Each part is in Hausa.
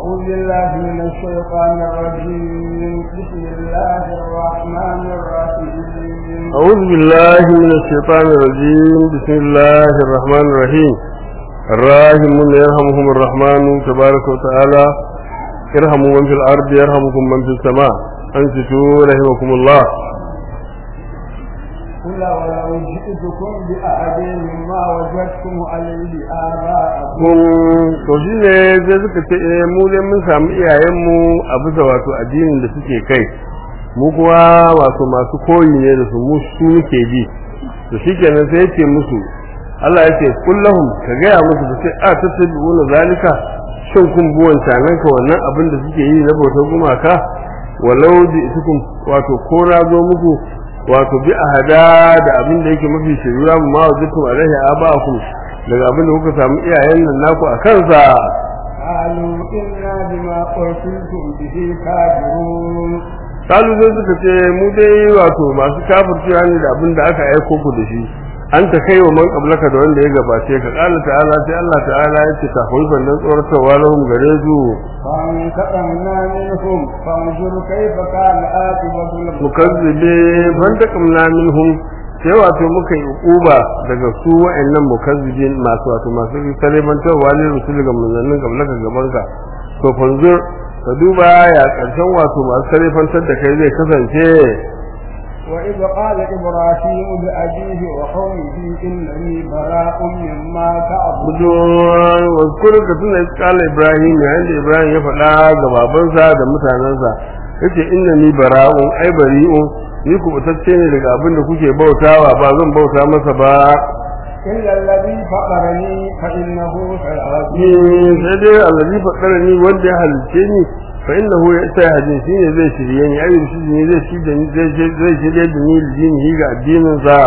أعوذ بالله من الشيطان الرجيم بسم الله الرحمن الرحيم أعوذ بالله من الشيطان الرجيم بسم الله الرحمن الرحيم الراحمون يرحمهم الرحمن تبارك وتعالى ارحموا من في الأرض يرحمكم من في السماء أنصتوا رحمكم الله قل ولو جئتكم بأحد مما وجدتم عليه آباءكم kun to shi ne sai suka ce eh mu dai mun samu iyayenmu a bisa wato addinin da suke kai mu kuwa wato masu koyi ne da su mu su muke bi to shikenan sai yake musu Allah ya ce kullahum ka gaya musu da sai a tattabi'una zalika shin kun buwan nan ka wannan abin da suke yi na bautar gumaka walau ji isukum wato ko na zo muku wato bi ahada da abin da yake mafi shiriya mu ma wajitum alaihi aba'akum daga abin da kuka samu iyayen nan naku a kansa قالوا إنا بما أرسلتم به كافرون kalu zai suka ce mu dai wato masu kafircewa ne da abin da aka aiko ku da shi an ta kai wa man qablaka da wanda ya gabace ka qala ta'ala sai Allah ta'ala ya ce ka hoyi bannan tsoratarwa lahum gare su فانتقمنا منهم فانظر كيف كان عاقبة المكذبين mukazzibe ban takamna minhum sai wato muka yi uba daga su wa'annan mukazzibin masu wato masu talibantarwa ne rusul ga manzannin qablaka gabanka to fanzur ka duba ya karshen wato masu talibantar da kai zai kasance وإذ قال إبراهيم لأبيه وقومه إنني براء مما تعبدون Budurwar wasu ka tuna kala Ibrahim yayin da Ibrahim ya faɗa ga babansa da mutanensa yace inna ni bara'un ai bari'un ni kubutacce ne daga abin da kuke bautawa ba zan bauta masa ba إلا الذي فقرني فإنه ni سيهدين sai dai allazi faɗara ni wanda ya halice ni fa innahu ya sai hadin shi ne zai shirye ni ayyul shi ne zai shirye ni zai zai shirye da ni dini ga addinin sa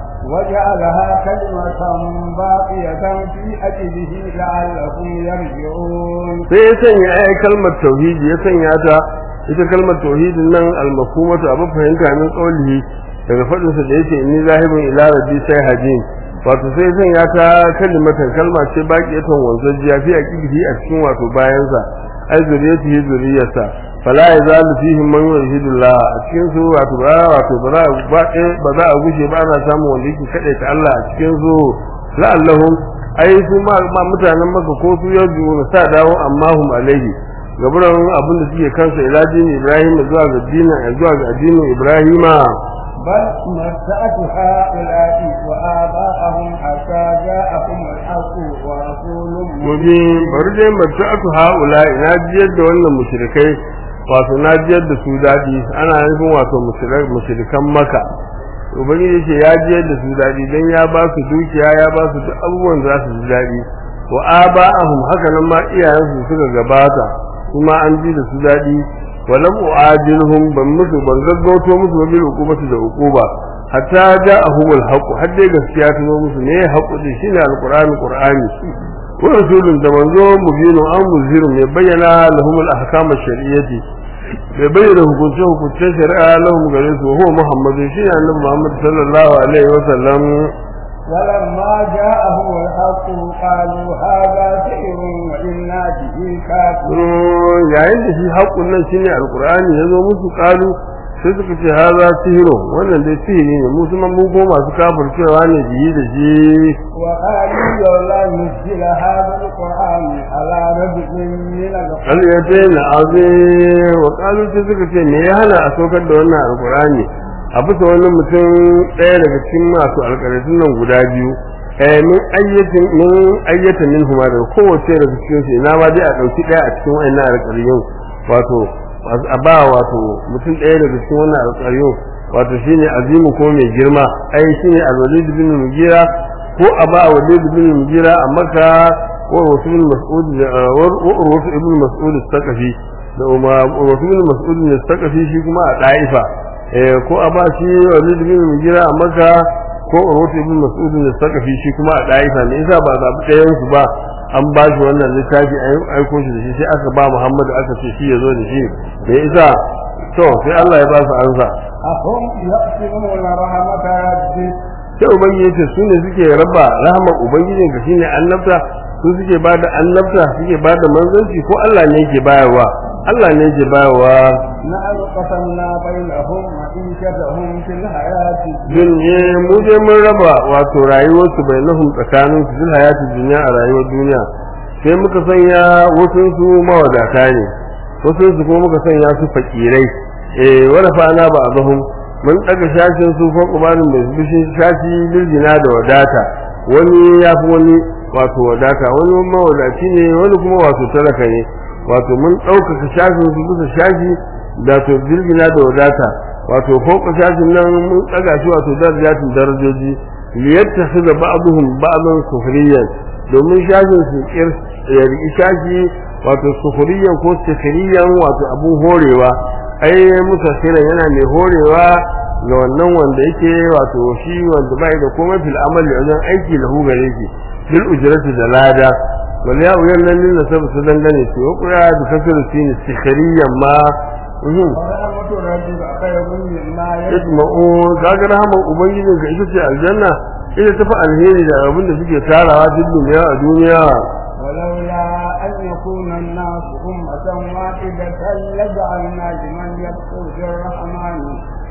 وجعلها كلمة باقية في أجله لعلهم يرجعون sai ya sanya ai kalmar tauhidi ya sanya ta ita kalmar tauhidin nan al-mafhumatu abu fahimta min qawlihi daga fadin sa da yake inni zahibun ila rabbi sai hajin wato sai ya sanya ta kalimatan kalma ce baqiyatan wanzajiya fi aqidihi a cikin wato bayan sa ai zuriyatihi zuriyarsa fala yazalu fihi man yuhidullah a cikin su wato ba wato ba za ba ba za a gushe ba ana samun wanda yake kade ta Allah a cikin su la'allahum ai su ma ma mutanen maka ko su yau na sa dawo amma hum alaihi gaburan abin da suke kansa ila dinin Ibrahim zuwa ga dinin zuwa ga addinin Ibrahima بل متعت هؤلاء وآباءهم حتى جاءهم الحق ورسول gobe bari dai mace aka haula ina jiyar da wannan mushrikai wato na jiyar da su dadi ana nufin wato mushrikan maka ubangiji ce ya jiyar da su dadi dan ya ba su dukiya ya ba su duk abubuwan da za su ji dadi wa aba'ahum haka nan ma iyayensu suka gabata kuma an ji da su dadi walam u'adilhum ban musu ban gaggauto musu bil hukumati da hukuma hatta ja'ahumul haqq har dai gaskiya ta zo musu ne haqqu din shine alqur'ani qur'ani wa rasulun da manzo mubinu an muzirun ya bayyana lahumul ahkam ash-shari'ati ya bayyana hukunce hukuncen shari'a lahum gare su huwa muhammadu shine annabi muhammad sallallahu alaihi wa sallam ولما جاءهم الحق قالوا هذا سحر وإنا به كافرون yayin da shi haƙun nan shine alqur'ani ya zo musu kalu sai suka ce haza sihiro wannan dai sihiri ne mu kuma mu ko masu kafircewa ne biyi da shi وقالوا لولا نزل هذا القرآن على رجل من القرآن aliyate na aze wa kalu sai suka ce me ya hana a saukar da wannan alqur'ani a bisa wani mutum ɗaya daga cikin masu alƙaratun nan guda biyu eh min ayyatin min ayyata min huma da kowace daga cikin su ina ma dai a ɗauki ɗaya a cikin wannan alƙaryun wato a ba wato mutum ɗaya daga cikin wannan alƙaryun wato shine azimu ko mai girma ai shine al-walid bin mugira ko a ba walid bin mugira a maka wa wasu bin mas'ud wa wasu ibn mas'ud al-thaqafi da wasu bin mas'ud al-thaqafi shi kuma a da'ifa eh ko a ba shi walid bin mugira a maka ko urwatu ibn mas'ud al-thaqafi shi kuma a da'ifa ne yasa ba zabi ɗayan su ba an ba shi wannan littafi an aiko shi da shi sai aka ba Muhammad aka ce shi ya zo da shi da yasa to sai Allah ya ba su ansa أهم يقسمون رحمة ربك sai ubangiji ya ce su ne suke raba rahmar ubangijin ka shine annabta su suke bada annabta suke bada manzanci ko Allah ne yake bayarwa Allah ne yake bayarwa نحن قسمنا بينهم معيشتهم في الحياة din je mu je mun raba wato rayuwar su bainahum tsakanin su fil hayati dunya a rayuwar duniya sai muka sanya wasu su mawadata ne wasu su kuma muka sanya su fakirai eh wala fa ana ba azhum mun daga shashin su fa kubanin mai bishin shashi liljina da wadata wani ya fi wani wato wadata wani mawadaci ne wani kuma wato talaka ne wato mun ɗaukaka shashin su bisa shashi da to jirgina da wadata wato fauka shashin nan mun tsaga shi wato darajatin darajoji liyattakhidha ba'dhum ba'dan sukhriyan domin shashin su kir ya riki shashi wato sukhriyan ko sukhriyan wato abun horewa ai musa kira yana mai horewa ga wannan wanda yake wato shi wanda bai da komai fil amali wajen aiki lahu gare shi bil ujrati da lada wal ya uyan nan lin nasab su dangane su ko ya da kasiru sin sukhriyan ma mhm ورحمة ربك خير مما يجمعون isma'u kaga rahaman ubangijin ka ita ce aljanna ita tafi alheri da abin da suke tarawa duk duniya a duniya ولولا أن يكون الناس أمة واحدة لجعلنا لمن يكفر بالرحمن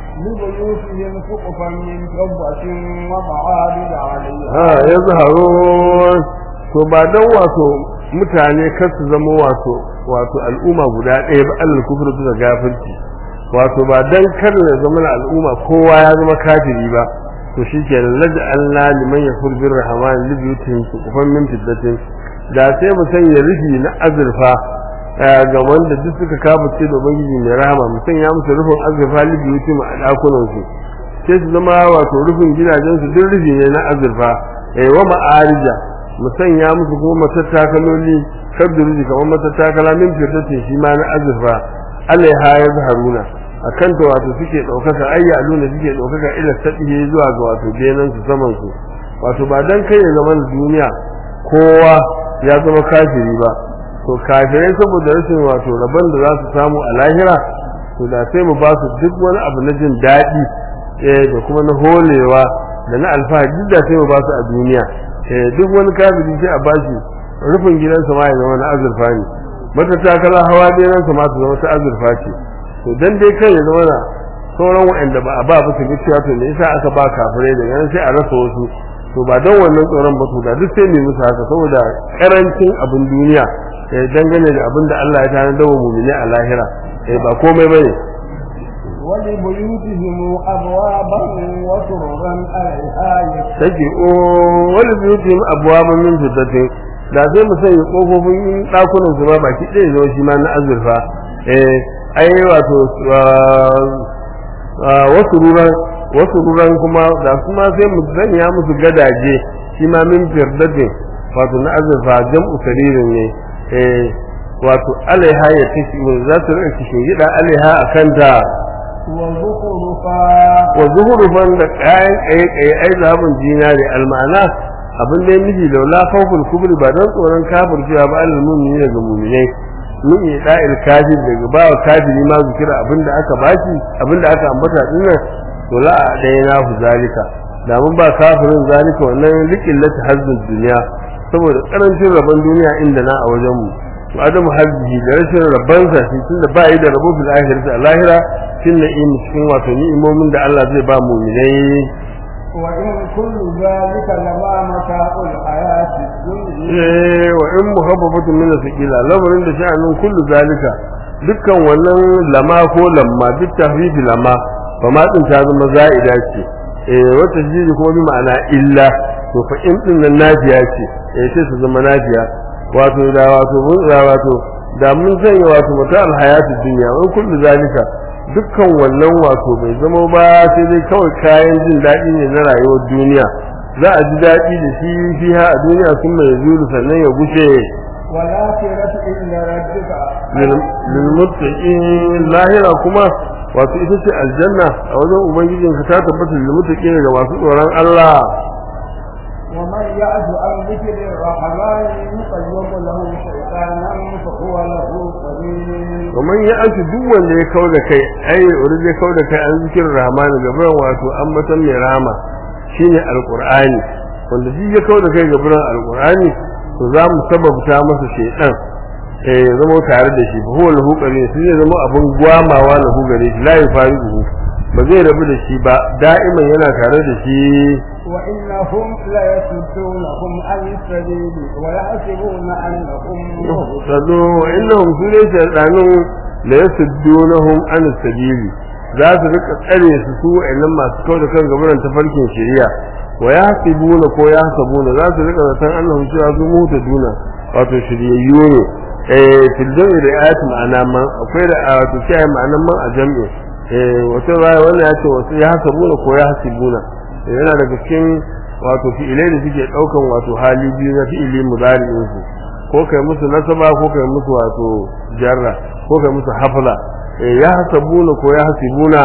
لبيوتهم سقفا من فضة ومعابد عليها ha ya zaharo to ba dan wato mutane kar su zama wato wato al'umma guda ɗaya ba alal kufru da gafirci wato ba dan kar ya zama na al'umma kowa ya zama kafiri ba to shikenan laja Allah liman yakfur bir rahman li biyutihim suqufan min fiddatin da sai mu sanya rufi na azurfa eh, ga wanda duk suka kafirce da ubangiji mai rahama mu sanya musu rufin azurfa li biyutihim a dakunan su sai su zama wato rufin gidajen su duk rufi ne na azurfa eh wa ma'arija mu sanya musu kuma matattakaloli kabdu rufi kamar matattakala min fiddatin shi ma na azurfa alaiha ya zaharuna a kan ta wato suke ɗaukaka ayya aluna suke ɗaukaka ila saɗihe zuwa ga wato benan su saman su wato ba dan kai ya zama duniya kowa ya zama kafiri ba to kafirai saboda rashin wato rabon da za su samu a lahira to da sai mu ba su duk wani abu na jin daɗi eh da kuma na holewa da na alfahari duk da sai mu ba su a duniya eh duk wani kafiri sai a bashi rufin gidansa ma ya zama na azurfa ne mata takala hawa ɗayansa ma su zama ta azurfa ce to dan dai kai ya zama na sauran waɗanda ba a ba ba su gaskiya to ne yasa aka ba kafirai da yan sai a rasa wasu to ba don wannan tsoron ba to da duk sai ne musu haka saboda karancin abin duniya eh dangane da abin da Allah ya tana dawo mu'mini a lahira eh ba komai bane ولبيوتهم أبوابا وسررا عليها take o wani biyutim abwaba min fitatin da sai mu sanya kofofin dakunan su ma baki ɗaya zama shi ma na azurfa eh ai wato wasu ruran wasu ruran kuma da kuma sai mu sanya musu gadaje shi ma min firdatin wato na azurfa jam'u saririn ne eh wato alaiha ya tashi za su rika kishin gida alaiha a kanta وزخرفا wa zuhurufan da kayan kaye-kaye ai zaɓin jina ne almana abin da ya miji da la khawful kubri ba dan tsoron kafircewa ba alal mu'mini daga mu'minai mun yi da'il kafir daga bawa kafiri ma zikira abin da aka baki abin da aka ambata dinnan to la dai na hu zalika da mun ba kafirin zalika wannan liqillati hazzul dunya saboda karancin rabon duniya inda na a wajen mu to adamu hazzihi da rashin rabansa shi tunda ba yi da rabo bil akhirati a lahira cikin na'im cikin wato ni'imomin da Allah zai ba mu'minai وإن كل ذلك لما متاع الحياة الدنيا eh wa in muhabbatu min sakila lamarin da sha'anin kullu zalika dukkan wannan lama ko lamma duk tahrifi lama fa ma din ta zama za'ida ce eh wata jiji kuma bi ma'ana illa to fa in din nan nafiya ce eh sai su zama nafiya wato da wato mun da wato da mun sanya wato mata alhayatu dunya wa in kullu zalika dukkan wannan wato bai zama ba sai dai kawai kayan jin daɗi ne na rayuwar duniya za a ji daɗi da shi fiha a duniya sun mai zuru sannan ya gushe والآخرة عند ربك lilmuttaqin lahira kuma wato ita ce aljanna a wajen ubangijin ka ta tabbata lilmuttaqin ga masu tsoron Allah ومن يعد عن ذكر الرحمن يقيم له شيطانا فهو له قرين kamar ya aci duk wanda ya kau da kai ai wanda ya kau da kai an zikirin rahman gaban wato an matan mai rama shine alqur'ani wanda duk ya kau da kai gaban alqur'ani to za mu sababta masa shaytan eh ya zama tare da shi huwa lahu qarin shi zai zama abin gwamawa lahu gare shi la yafariquhu ba zai rabu da shi ba da'iman yana tare da shi وإنهم ليصدونهم عن السبيل ويحسبون أنهم sado innahum su ne shaytanun la yasuddunahum an sabili za su rika tsare su su wa'annan masu kawo da kan gabaran tafarkin shari'a wa yahsibuna ko yahsabuna za su rika zaton annahum cewa su mutu duna wato shiryayyu ne eh fil jam'i da ayat ma'ana man akwai da wato sai ma'anan man a jam'i eh wato raya wannan ya ce wasu yahsabuna ko yahsibuna yana daga cikin wato fi'ilai da suke daukan wato hali biyu na fi'ili mudari'in su ko kai musu nasaba ko kai musu wato jarra ko kai musu hafla eh ya hasabuna ko ya hasibuna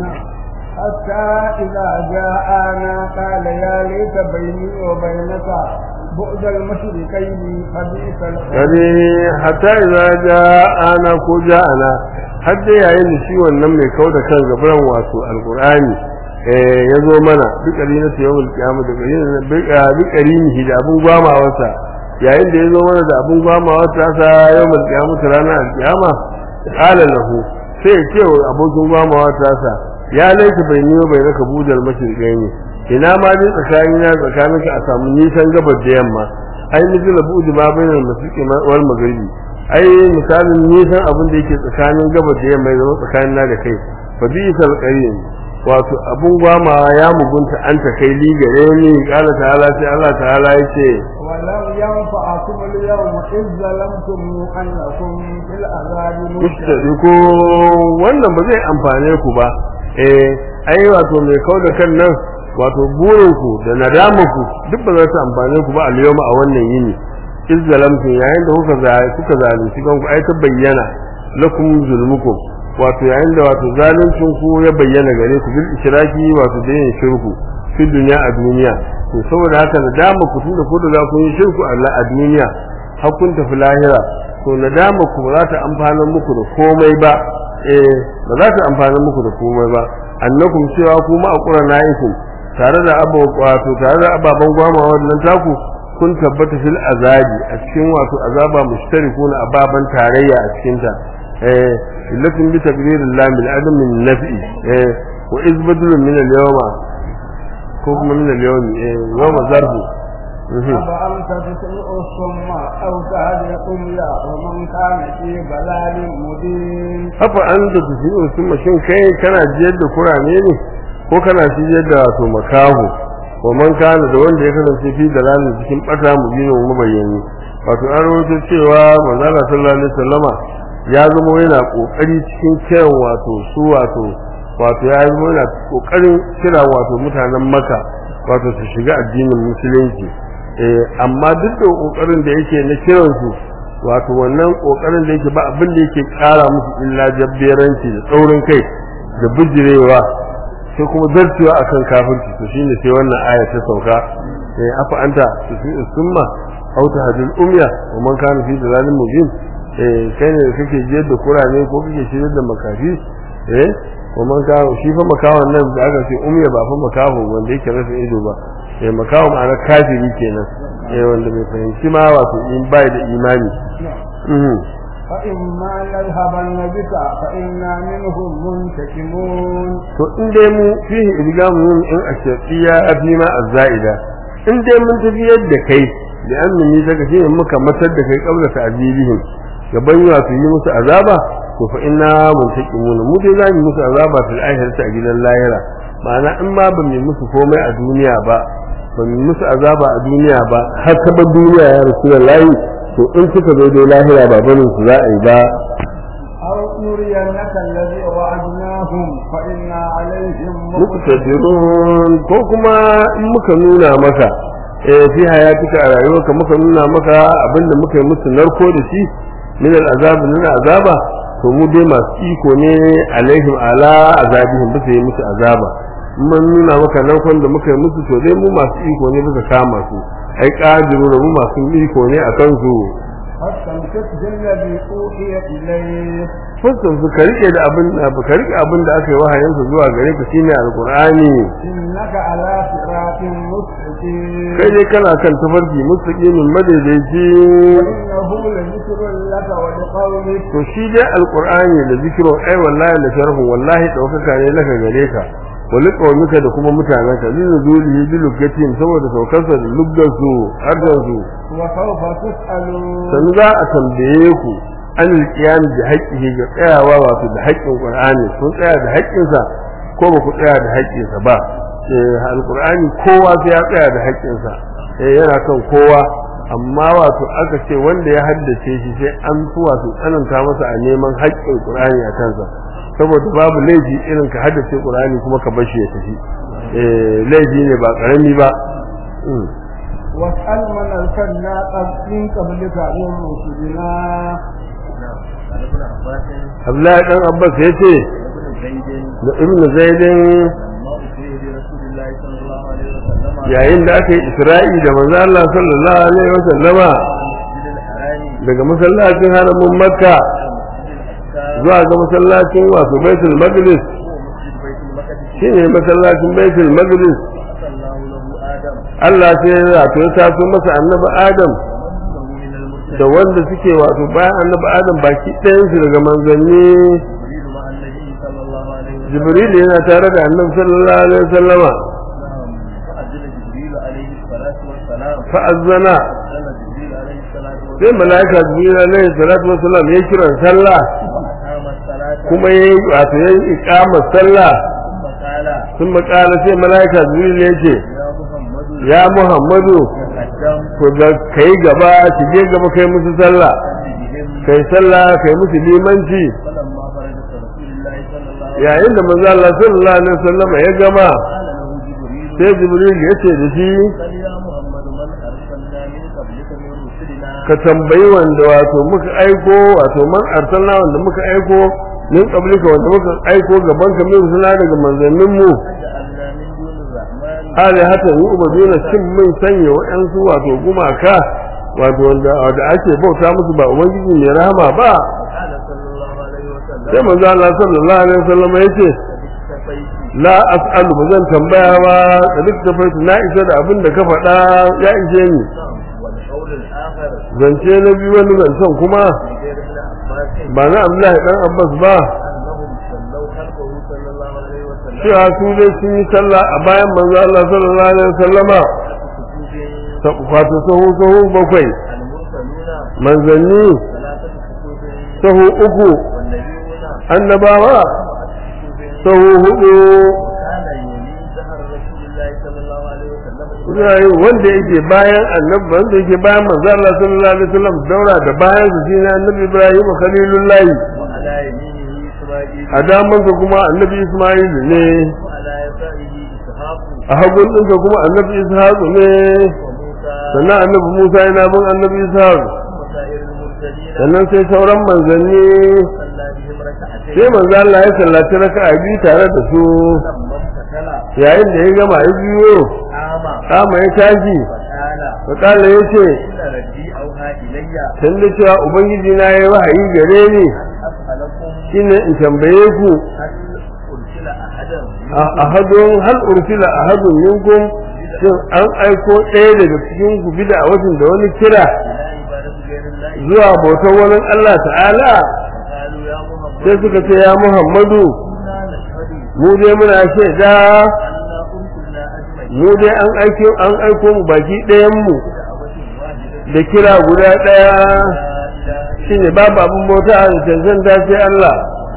حتى إذا جاءنا قال يا ليت بيني وبينك بعد المشركين فبئس القرار gani hatta idza ja'ana ko ja'ana har dai yayin da shi wannan mai kauda kan gaban wato alqur'ani eh yazo mana duk na ta yawul kiyama da bayin bi qarinihi da abun gwamawarsa yayin da yazo mana da abun gwamawarsa sa yawul kiyama ranar alkiyama qala lahu sai ya ce wa abokin gwamawarsa sa ya laifi bai niyo bai raka budal mashirkai ne ina ma dai tsakanin ya tsakanin ka a samu nisan gabar da yamma ai miji la budu ma bainal mashriqi wal maghribi ai misalin nisan abin da yake tsakanin gabar da yamma ya zama tsakanin na da kai fa bi sal qarin wato abun gwama ya mugunta an ta kai li gare ni kala ta'ala sai Allah ta'ala yace ولم ينفعكم اليوم إذ ظلمتم أنكم في العذاب mustadiku wannan ba zai amfane ku ba eh ai wato mai kauda kan nan wato burin ku da nadama ku duk ba za su amfane ku ba al-yawma a wannan yini iz zalamtu yayin da kuka za kuka zalunci kanku ai ta bayyana lakum zulmukum wato yayin da wato zaluncin ku ya bayyana gare ku bil ishraki wato da yin shirku fi duniya a duniya to saboda haka nadama ku tunda ku da za ku yi shirku Allah a duniya har kun tafi lahira to nadama ku ba za ta amfana muku da komai ba eh ba za ta amfana muku da komai ba annakum cewa ku ma aqura naikum tare da abu wato tare da ababan gwama wannan taku kun tabbata fil azabi a cikin wato azaba mushtarikuna ababan tarayya a cikin ta eh illatin bi taqdiril lam bil adam min naf'i eh wa izbadul min al yawma ko kuma min al yawmi eh yawma zarfu أفأنت تسمع الصم أو تهدي الأمياء ومن كان في ضلال مبين afa an da su fiye su mashin kai kana jiyar da kurame ne ko kana jiyar da wato makaho wa man kana da wanda ya kasance fi da lalin cikin bata mu bino mu bayyani wato an rawaito cewa manzo Allah sallallahu alaihi wasallama ya zama yana kokari cikin kiran wato su wato wato ya zama yana kokarin kira wato mutanen Makka wato su shiga addinin musulunci eh amma duk da kokarin da yake na kiransu wato wannan kokarin da yake ba abin da yake kara musu illa jabberanci da tsaurin kai da bijirewa sai kuma zartewa akan kafirci to shine sai wannan aya ta sauka sai afa anta tusi summa aw tahdil umya wa man kana fi dalalin mubin eh kai ne kake jiyar da kurane ko kake shirye da makafi eh wa man kana shi fa makawan nan da aka ce umya ba fa makaho wanda yake rasa ido ba eh makawo ma'ana kafiri kenan eh wanda bai fahimci ma wato in bai da imani فإما يذهبن بك فإنا منهم منتقمون to in dai mu fihi idgamun in ashaqiya fi ma azaida in dai mun tafi yadda kai da annabi daga shi muka matar da kai kabla ta azibihim gaban ya su yi musu azaba to fa inna muntaqimun mu dai za mu musu azaba fil akhirati a gidan lahira ma'ana in ma ba mu musu komai a duniya ba ba mu musu azaba a duniya ba har ta ba duniya ya rasulullahi to in suka zo dai lahira ba barin su za a yi ba أو نرينك الذي وعدناهم فإنا عليهم muqtadirun ko kuma in muka nuna maka eh fi hayatika a rayuwarka muka nuna maka abinda muka yi musu narko da shi min al'azab min azaba to mu dai masu iko ne alaihim ala azabihim bisa yi musu azaba in mun nuna maka narkon da muka yi musu to dai mu masu iko ne bisa kama su ai qadiru da mu masu iko ne akan su واستمسك بالذي أوحي إليك fuskar su ka rike da abin da ka rike abin da aka yi wahayin su zuwa gare ka shine alqur'ani إنك على صراط مستقيم kai dai kana kan tafarki mustaqimin madaidaici وإنه لذكر لك ولقومك to shi dai alqur'ani da zikiro ai wallahi la sharhu wallahi daukaka ne laka gare ka wali qawmika da kuma mutanen ka lin zulihi bi lugatin saboda saukarsa da luggar su harshen su وسوف تسألون sannu za a tambaye ku an alƙiyam da haƙƙi ga tsayawa wato da haƙƙin qur'ani kun tsaya da haƙƙinsa ko ba ku tsaya da haƙƙinsa ba eh alqur'ani kowa sai ya tsaya da haƙƙinsa eh yana kan kowa amma wato aka ce wanda ya haddace shi sai an fi wato tsananta masa a neman haƙƙin qur'ani a kansa saboda babu laifi irin ka haddace qur'ani kuma ka bar shi ya tafi eh laifi ne ba karami ba Mm. واسأل من أرسلنا قبل- من قبلك من رسلنا Abdullahi dan Abbas ya ce da Ibn Zaidin yayin da aka yi Isra'i da manzo Allah sallallahu alaihi wasallama daga masallacin haramin Makka zuwa ga masallacin wato Baitul Maqdis shine masallacin Baitul Maqdis Allah sai ya wato ya taso masa annabi Adam da wanda suke wato bayan annabi Adam baki ɗayan su daga manzanni Jibril yana tare da annabi sallallahu alaihi wasallama fa'azzana sai malaika Jibril alaihi salatu wasallam ya kira sallah kuma yayi wato yayi iqamar sallah sun makala sai malaika Jibril ya ce ya Muhammadu ko da kai gaba ki je gaba kai musu sallah kai sallah kai musu limanci yayin da manzo Allah sallallahu alaihi wasallam ya gama sai Jibril ya ce da shi ka tambayi wanda wato muka aiko wato man arsalna wanda muka aiko min qablika wanda muka aiko gaban ka min suna daga manzannin mu hali hata yi ubaduna shin mun sanya waɗansu wato gumaka wato wanda da ake bauta musu ba ubangiji mai rahama ba sai manzo Allah sallallahu alaihi wasallam yace la as'alu ba zan tambaya ba da duk da faitu na isa da abin da ka faɗa ya ishe ni zance na biyu wani zancen kuma ba na Abdullahi dan Abbas ba cewa su dai sun yi sallah a bayan manzo Allah sallallahu alaihi wasallama ta kwato sahu sahu bakwai manzanni sahu uku annabawa sahu hudu Zai wanda yake bayan annabi wanda yake bayan manzo Allah sallallahu alaihi wasallam daura da bayan su shine annabi Ibrahim khalilullahi a damansa kuma annabi Ismail ne a hagun ɗinsa kuma annabi Ishaq ne sannan annabi Musa yana bin annabi Ishaq sannan sai sauran manzanni sai manzo Allah ya sallaci raka'a biyu tare da su yayin da ya gama ya biyo kama ya tashi fakala ya ce tun da cewa ubangiji na ya wahayi gare ni shine in tambaye ku a hadon hal ursila a hadon minkum shin an aiko ɗaya daga cikin ku bida a watan da wani kira zuwa bautar wani Allah ta'ala sai suka ce ya Muhammadu mu dai muna shaida mu dai an aiko an aiko mu baki ɗayan mu da kira guda ɗaya shine babu abin bauta da cancanta sai Allah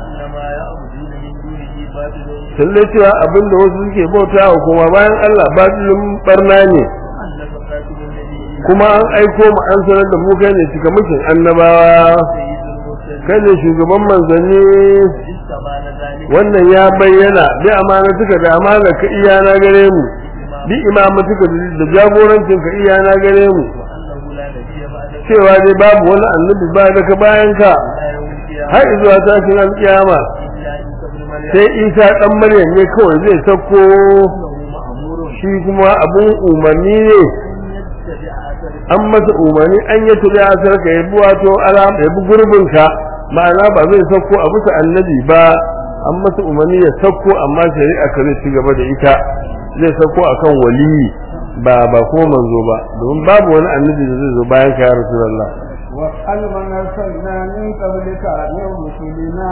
talle cewa abin da wasu suke bauta wa kuma bayan Allah batilin barna ne kuma an aiko mu an sanar da mu kai ne cika mukin annabawa kai ne shugaban manzanni wannan ya bayyana bi amanatuka da amana ka iyana gare mu bi imamatuka da jagorancin ka iyana gare mu cewa dai babu wani annabi ba daga bayan ka har zuwa tashin alkiyama sai isa dan maryam ne kawai zai sako shi kuma abun umarni ne an masa umarni an yi tuli asar ka yabi wato alam yabi gurbin ka ma'ana ba zai sauko a bisa annabi ba an masa umarni ya sauko amma shari'a ka zai ci gaba da ita zai sauko akan waliyi ba ba kuma manzo ba domin babu wani annabi da zai zo bayan ka ya rasulullah واسأل من أرسلنا من قبلك من رسلنا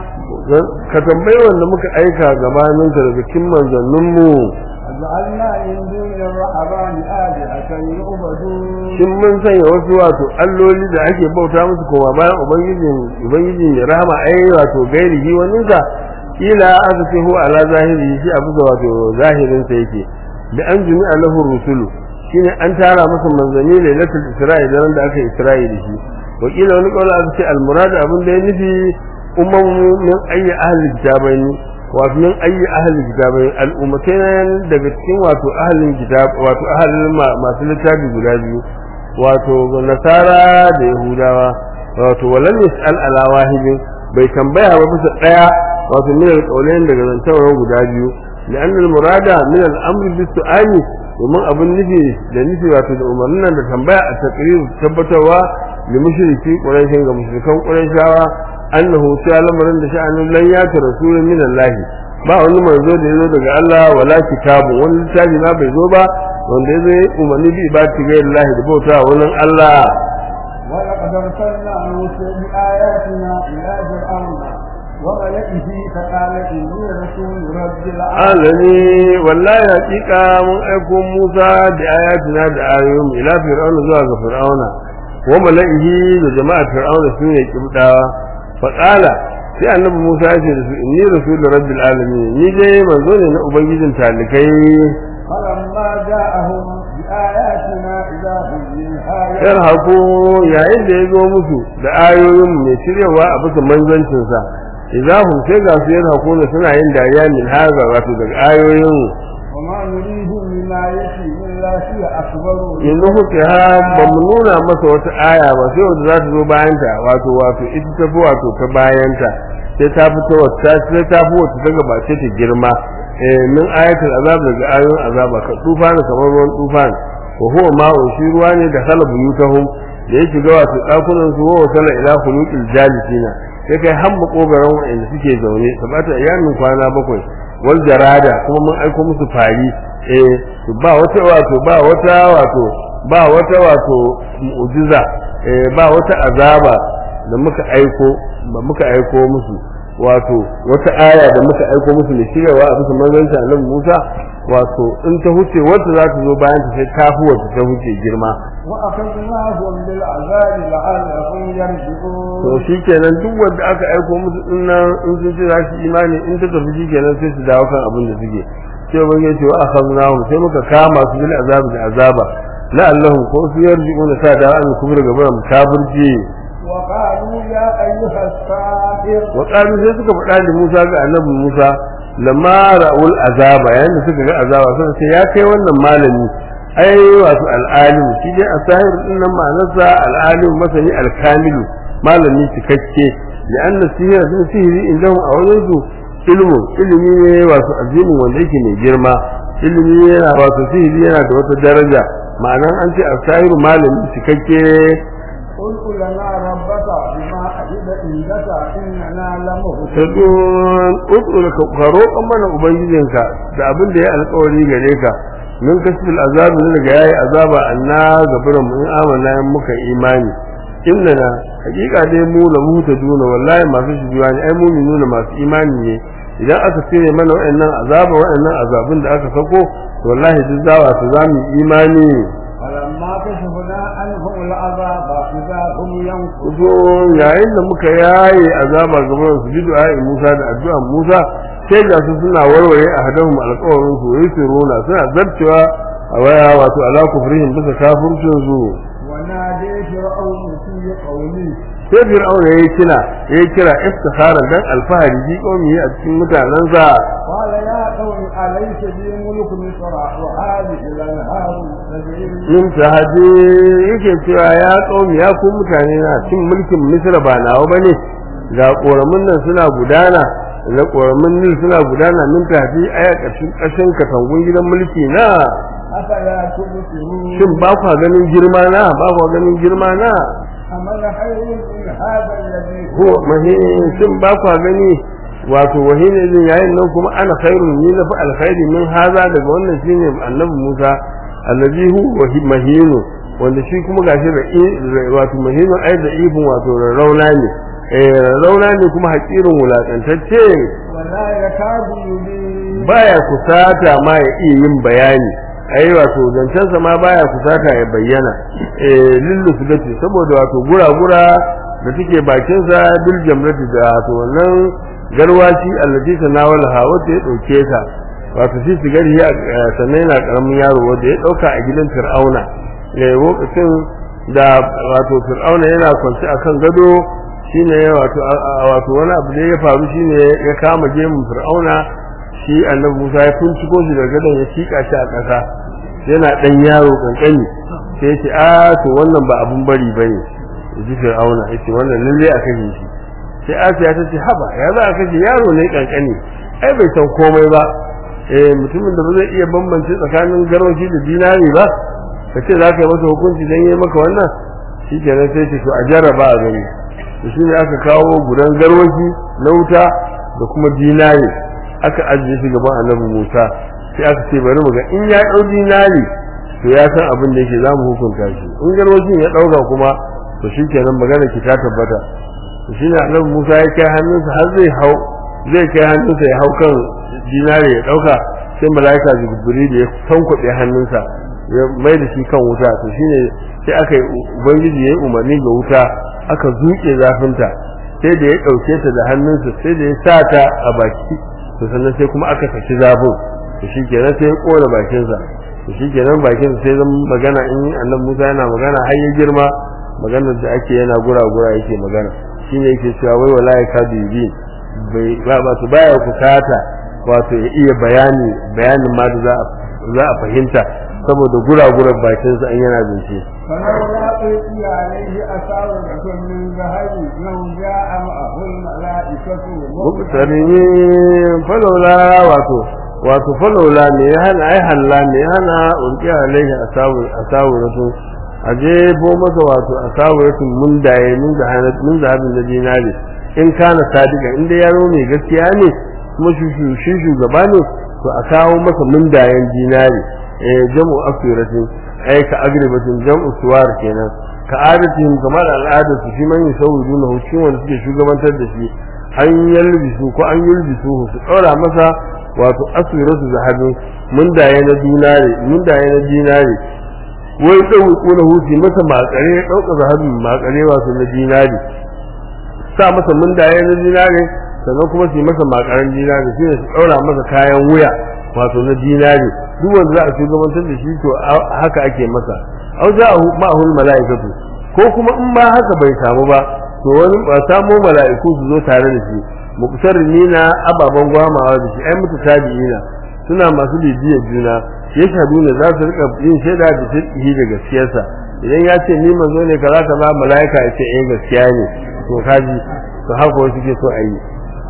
ka tambayi wanda muka aika gabanin ka daga cikin manzanninmu وجعلنا من دون الرحمن آلهة يعبدون shin mun sanya wasu wato alloli da ake bauta musu koma bayan ubangijin ubangijin ya rahama ai wato gairihi wani sa ila azfihu ala zahiri shi a bisa wato zahirin sa yake da an jumi alahu rusulu shine an tara masa manzanni lailatul isra'i da ran da aka isra'i da shi wa kila wani kaula aka ce al murad abin da ya nufi umman min ayyi ahli kitabaini wato min ayyi ahli kitabaini al ummatayn daga cikin wato ahlin kitab wato ahlin masu littafi guda biyu wato nasara da yahudawa wato walam yas'al ala wahidin bai tambaya ba bisa daya wato min al daga zantawa guda biyu لأن المراد من الأمر بالسؤال ومن أبن نفي لنفي واتو da umarnin nan da tambaya a takrir tabbatarwa da mushriki quraishin ga mushrikan quraishawa annahu ta lamarin da sha'anin lan ya ta rasulun min Allah ba wani manzo da yazo daga Allah wala kitabu wani littafi ma bai zo ba wanda yazo ya umarni bi ibadati ga Allah da bauta wannan Allah ولقد أرسلنا موسى بآياتنا إلى فرعون وملئه فقال إني رسول رب العالمين alani wallahi hakika mun aiko Musa da ayatina da ayoyin ila fir'auna zuwa ga fir'auna wa mala'ihi da jama'a fir'auna sun yi kibdawa fa qala sai annabi Musa ya ce da su inni rasul rabbil alamin ni dai manzo ne na ubangijin talikai فلما جاءهم بآياتنا إذا هم منها yarhaku yayin da ya zo musu da ayoyin mai shiryawa a bisa manzancinsa idahum sai ga su yarhaku ne suna yin dariya min haza wato daga ayoyin وما نريهم من آية إلا هي أكبر yanzu kuke ha ba mu nuna masa wata aya ba sai wanda za ta zo bayanta wato wato ita ta fi wato ta bayanta sai ta fito wata sai ta fi wata ta gabace ta girma eh min ayatul azab daga ayoyin azaba ka tufana kamar ruwan tufan wa huwa ma'un shi ruwa ne da khala buyutahum da ya shiga wato dakunan su wa wasala ila khuluqil jalisina sai kai hamma kogaran wa'anda suke zaune sabata ayyamin kwana bakwai wal jarada kuma mun aiko musu fari eh to ba wata wato ba wata wato ba wata wato mu'jiza eh ba wata azaba da muka aiko ba muka aiko musu wato wata aya da muka aiko musu ne shiryawa a bisa manzanci annabi Musa wato in ta huce wata za ta zo bayan ta sai ta fi wata ta huce girma وأخذناهم بالعذاب لعلهم to يرجعون shikenan duk wanda aka aiko musu dinnan in sun ce za su imani in ta tafi shikenan sai su dawo kan abin da suke sai ban yace wa akhadnahum sai muka kama su bil azab da azaba la'allahum ko su yarji'una sa da an kubra gaban kafirci وقالوا يا أيها الساحر wa qalu sai suka faɗa da Musa ga annabi Musa lamma ra'ul azaba yayin da suka ga azaba sai ce ya kai wannan malami ai wato al'alim shi dai asahir din nan ma'anarsa al'alim masani al-kamilu malami cikakke ya anna sihira sun sihiri indahum a wajen su ilmu ilimi ne wato azimin wanda yake mai girma ilimi yana wato sihiri yana da wata daraja ma'anan an ce asahiru malami cikakke قل لنا ربك بما أجد عندك إننا لمهتدون tadun utul ka roƙon mana ubangijinka da abin da ya alƙawari gare ka min kasbil azab ne daga yayi azaba anna gaburan mu in amana in muka imani innana hakika dai mu la mutaduna wallahi masu shijuwa ne ai mu'minuna masu imani ne idan aka cire mana waɗannan azaba waɗannan azabin da aka sako to wallahi duk zawa su zamu imani فلما كشفنا عنهم العذاب إذا هم ينكثون zo yayin da muka yaye azaba gaban su bi du'a Musa da addu'an Musa sai ga su suna warware a hadahum alƙawarin su yayi sirrona suna zarcewa a waya wato ala kufrihim bisa kafircin su ونادي فرعون في قومه sai fir'auna yayi kira yayi kira istikhara dan alfahari ji kaumi a cikin mutanansa قال يا قوم أليس لي ملك مصر وهذه الأنهار تجري من yin tahadi yake cewa ya kaumi ya ku mutane na cin mulkin misra ba nawa bane ga koramin nan suna gudana da koramin nil suna gudana min tafi aya ƙarshen ƙarshen katangun gidan mulki na أفلا تبصرون shin ba kwa ganin girma na ba kwa ganin girma na أمن خير من هذا الذي ko mahin shin ba kwa gani wato wahine din yayin nan kuma ana khairun ni na fa alkhairi min haza daga wannan shine annabi Musa allazi hu wahi mahinu wanda shi kuma gashi da i- wato mahinu ai da ibun wato rauna ne eh rauna ne kuma hakirin wulakantacce ولا يكاد يبين baya kusata ma ya iya yin bayani ai wato zancensa ma baya kusata ya bayyana eh lillu sugati saboda wato gura-gura da take bakin sa bil jamrati da wato wannan garwaci allati tanawala ha wanda ya dauke ta wato shi sigari ya sannan yana karamin yaro wanda ya dauka a gidan fir'auna eh lokacin da wato fir'auna yana kwance akan gado shine wato wato wani abu da ya faru shine ya kama gemun fir'auna shi annabi Musa ya tunciko shi daga gadon ya tika shi a ƙasa yana dan yaro kankani sai yace a to wannan ba abun bari bane ji fir'auna yace wannan lalle a kashe shi sai Asiya ta ce haba ya za a kashe yaro ne kankani ai bai san komai ba eh mutumin da ba zai iya bambance tsakanin garwashi da dinari ba ka ce za ka yi masa hukunci don yi maka wannan shi kenan sai ce to a jarraba a gani to shi ne aka kawo gudan garwashi na wuta da kuma dinari aka ajiye shi gaban annabi musa sai aka ce bari mu ga in ya ɗau dinari to ya san abin da yake za mu hukunta shi in garwashin ya ɗauka kuma to shi kenan magana ki ta tabbata to shi ne annabi musa ya kai hannunsa har zai hau zai kai hannunsa ya hau kan dinari ya ɗauka sai mala'ika jibril ya tankwaɓe hannunsa ya mai da shi kan wuta to shine sai aka yi ubangiji ya yi umarni ga wuta aka zuke zafinta sai da ya ɗauke ta da hannunsa sai da ya sa ta a baki to sannan sai kuma aka saki zafin to shi kenan sai ya ƙona bakinsa to shi kenan bakinsa sai zan magana in annabi musa yana magana har ya girma maganar da ake yana gura-gura yake magana shine yake cewa wai wala ya kadu yi bai ba ba su baya kusata wato ya iya bayani bayanin ma da za a fahimta saboda gura-gurar bakinsa an yana zance فلولا ألقي عليه أساورة من ذهب لو جاء معه الملائكة mubtarini falola wato wato falola ne ya hana ai halla ne ya hana urki alaihi asawu asawuratu aje bo masa wato asawuratu mun daye mun da hana mun da hadin da dinari in kana sadiqa inda yaro mai gaskiya ne kuma shi shugaba ne to a kawo masa mun dayen dinari eh jamu asiratin ai ka agribatin jam'u suwar kenan ka adatin kamar al'ada su shi man yusawwidu na hukumin wanda suke shugabantar da shi an yalbisu ko an yulbisu su ɗora masa wato asiratu zahabin mun daye na dinare mun daye na dinare wai ɗau kuna huti masa makare ɗauka zahabin makare wato na dinare sa masa mun daye na dinare sannan kuma su yi masa makaran dinare shi ne su ɗaura masa kayan wuya wato na dinare duk wanda za a shugabantar da shi to haka ake masa au za a ma'ahul mala'ikatu ko kuma in ba haka bai samu ba to wani ba samo mala'iku su zo tare da shi muqtarrini na ababan gwamawa da shi ai mutu tabi'ina suna masu bibiyar juna ya shadu ne za su rika yin shaida da sirri da gaskiyarsa idan ya ce ni manzo ne kaza kaza mala'ika ya ce eh gaskiya ne to kaji to haka wasu ke so a yi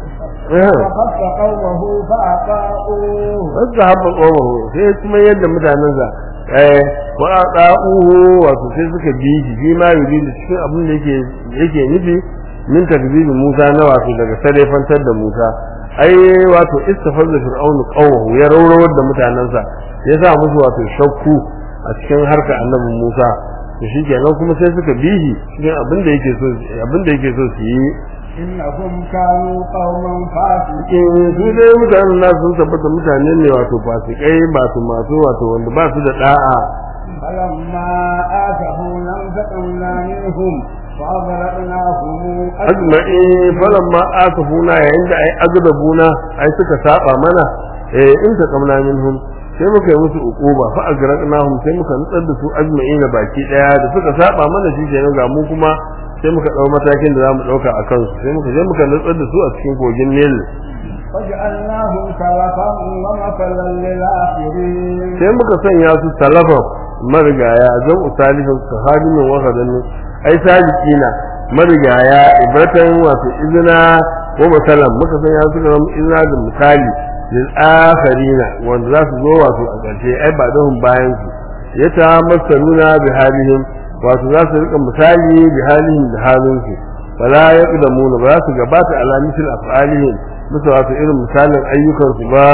فخف قومه فأطاعوه wasu haɓa ƙomahu sai kuma yadda mutanensa eh wa ɗa'uhu wato sai suka bi shi bi ma yuri da cikin abin da yake yake nufi min takzibi Musa na wato daga sarefantar da Musa ai wato istafazza fir'aunu qawmuhu ya rawrawar da mutanensa ya sa musu wato shakku a cikin harka annabi Musa to shikenan kuma sai suka bi shi cikin abin da yake so abin da yake so su yi إنهم كانوا قوما فاسقين in su dai mutanen na sun tabbata mutane ne wato fasikai masu masu wato wanda ba su da da'a فلما آتفونا انتقمنا منهم فأغرقناهم ajma'i falamma asafuna yayin da ai agdabuna ai suka saba mana eh in ta kamna minhum sai muka yi musu uquba fa agraqnahum sai muka nutsar da su ajma'ina baki daya da suka saba mana shi kenan ga mu kuma sai muka dau matakin da zamu dauka a kansu sai muka je muka nutsar da su a cikin kogin Nil وجعلناهم سلفا ومثلا للآخرين sai muka sanya su salafa marigaya zan usalifin sahadimin wakadannin ai sajikina marigaya ibratan wato izina wa masalan muka sanya su ga izina da misali lil akharina wanda za su zo wato a ƙarshe ai ba dahun bayan su ya ta masaluna bi halihim wato za su rika misali bi halihim da halin su fala yaqdamuna ba za su gabata ala misl af'alihim bisa wato irin misalin ayyukan su ba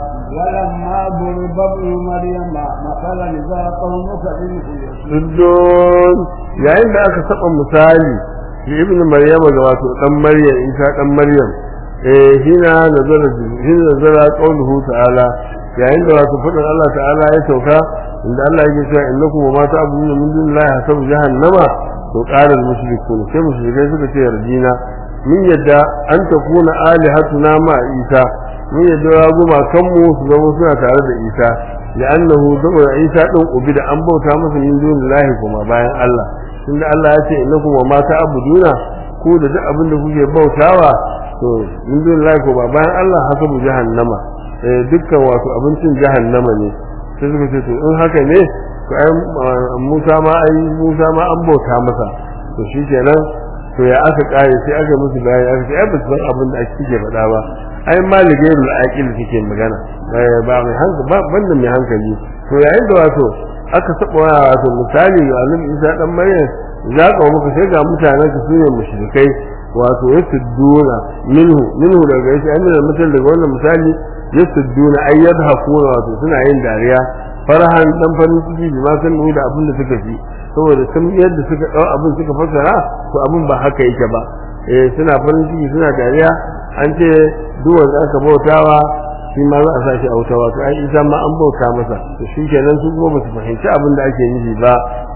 ولما ضرب ابن مريم مثلا إذا قومك منه يصدون Suddon yayin da aka saba misali shi ibn Maryam ga wato dan Maryam Isa dan Maryam eh hina nazara hina nazara qawluhu ta'ala yayin da wato fadin Allah ta'ala ya sauka inda Allah yake cewa innakum wa ma ta'buduna min dunillahi hasabu jahannama to qala al-mushrikun sai mushrikai suka ce yarjina min yadda an takuna alihatuna ma Isa mun yadda ya goma kanmu su zama suna tare da Isa li'annahu saboda Isa din ubida an bauta masa min dunillahi kuma bayan Allah tunda Allah ya ce innakum wa ma ta'buduna ku da duk abin da kuke bautawa to min dunillahi kuma bayan Allah hasabu jahannama eh dukkan wato abincin jahannama ne sai suka ce to in haka ne to ai Musa ma ai Musa ma an bauta masa to shikenan to ya aka kare sai aka musu bayani aka ce ai ba su san abin da ake faɗa ba ai maligairul aqil kike magana ba mai hankali ba banda mai hankali to yayin da wato aka saba wato misali ga annabi Isa dan Maryam za ka muka sai ga mutanen ka sune mushrikai wato yasudduna minhu minhu daga yace an da mutan daga wannan misali yasudduna ay yadhakuna wato suna yin dariya farahan dan farin ciki bi ma san da abin da suka fi saboda sun yadda suka dau abin suka fassara to abin ba haka yake ba eh suna farin ciki suna dariya an ce duwan da aka bautawa shi ma za a sa shi a wuta wato ai isa ma an bauta masa to shi kenan su kuma ba su fahimci abin da ake nufi ba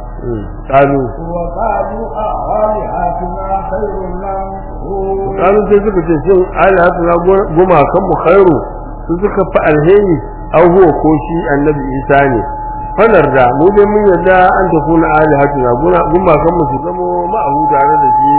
kalu وقالوا آلهتنا خير لم kalu sai suka ce shin alihatu na goma kan mu khairu su suka fi alheri au huwa ko shi annabi isa ne fanar da mu dai mun yarda an tafi na alihatu na goma kan mu su zamo ma'ahu tare da shi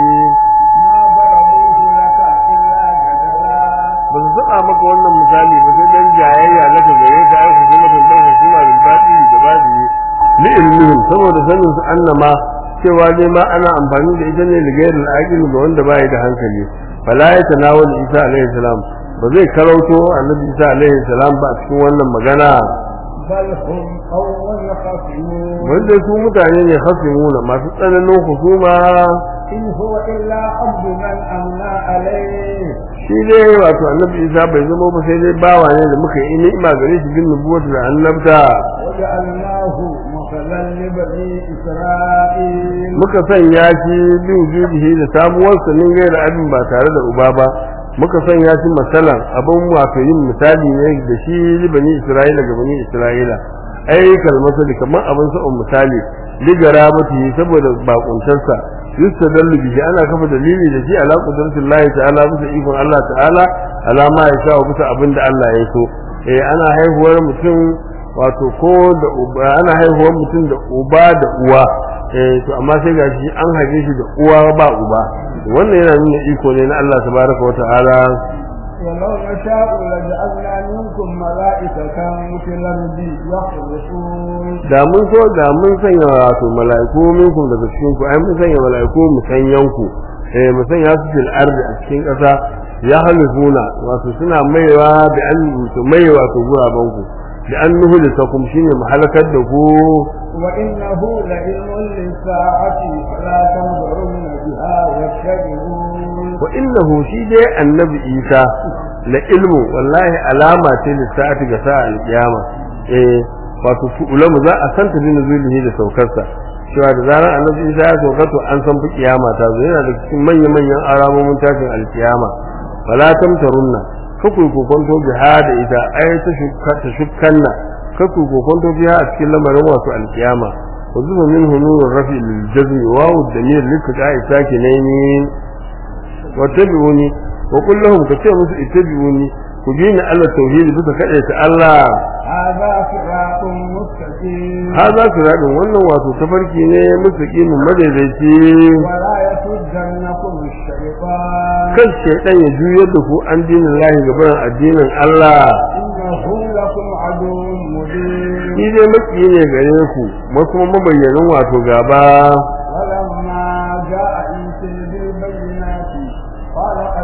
ما ضربوه لك إلا جدلا ba su saba maka wannan misali ba sai dan jayayya na ka gare ka ai hukuma da dan hukuma da baɗi da baɗi li ilmihim saboda sanin su annama cewa dai ma ana amfani da ita ne da gairin aqil ga wanda bai da hankali fala ya tanawul isa alaihi salam ba zai karauto annabi isa alaihi salam ba a cikin wannan magana بل هم قوم خصمون wanda su mutane ne hasimuna masu tsananin husuma إن هو إلا عبد من أمنا عليه shi dai wato annabi isa bai zama ba sai dai bawa ne da muka yi ni'ima gare shi bin nubuwatu da annabta وجعلناه مثلا لبني إسرائيل muka sanya shi bin jubihi da samuwar sa min gaira abin ba tare da uba ba muka sanya shi masalan abin wato yin misali ne da shi bani isra'ila ga bani isra'ila ai kalmasa da kamar abin sa'un misali ligara mata saboda bakuntarsa yustadallu bihi ana kafa dalili da shi ala qudratillahi ta'ala bisa ikon Allah ta'ala ala ma ya sha bisa abin da Allah ya so eh ana haihuwar mutum wato ko da uba ana haihuwar mutum da uba da uwa eh to amma sai gashi an haife shi da uwa ba uba wannan yana nuna iko ne na Allah tabaraka wa ta'ala ولو نشاء لجعلنا منكم ملائكة مثل الأرض يخرجون da mun so da mun sanya wato mala'iku minkum daga cikin ku ai mun sanya mala'iku mu sanyan ku eh mu sanya su fil ardi a cikin ƙasa ya halifuna wato suna maiwa da an su mai wato guraban ku da an nuhu da sakum shine mu halakar da ku وإنه لعلم للساعة فلا تنظرن بها واتبعون wa innahu shi dai annabi isa la ilmu wallahi alama ce lissa'ati ga sa'a alkiyama eh wato ulamu za a santa bin zulihi da saukarsa cewa da zarar annabi isa ya sauka to an san fi kiyama ta zo yana da cikin manya manyan alamomin tashin alkiyama fala tamtarunna kaku kokonto biha da ita ai ta shukka ta shukkanna kaku kokonto biha a cikin lamarin wato alkiyama وزم منه نور الرفع للجزم واو الدمير للتقاء ساكنين واتبعوني وقل لهم كتير musu اتبعوني ku bi ni Allah tauhidi bisa kaɗe ta Allah هذا صراط مستقيم haza siradin wannan wato tafarki ne mustaqimin madaidaici ولا يصدنكم الشيطان kan shaidan ya juyar da ku an dinin lahi gaban addinin Allah إنه لكم عدو مبين shi dai maki ne gare ku ma kuma mabayyanin wato gaba ولما جاء عيسى بالبينات قال قد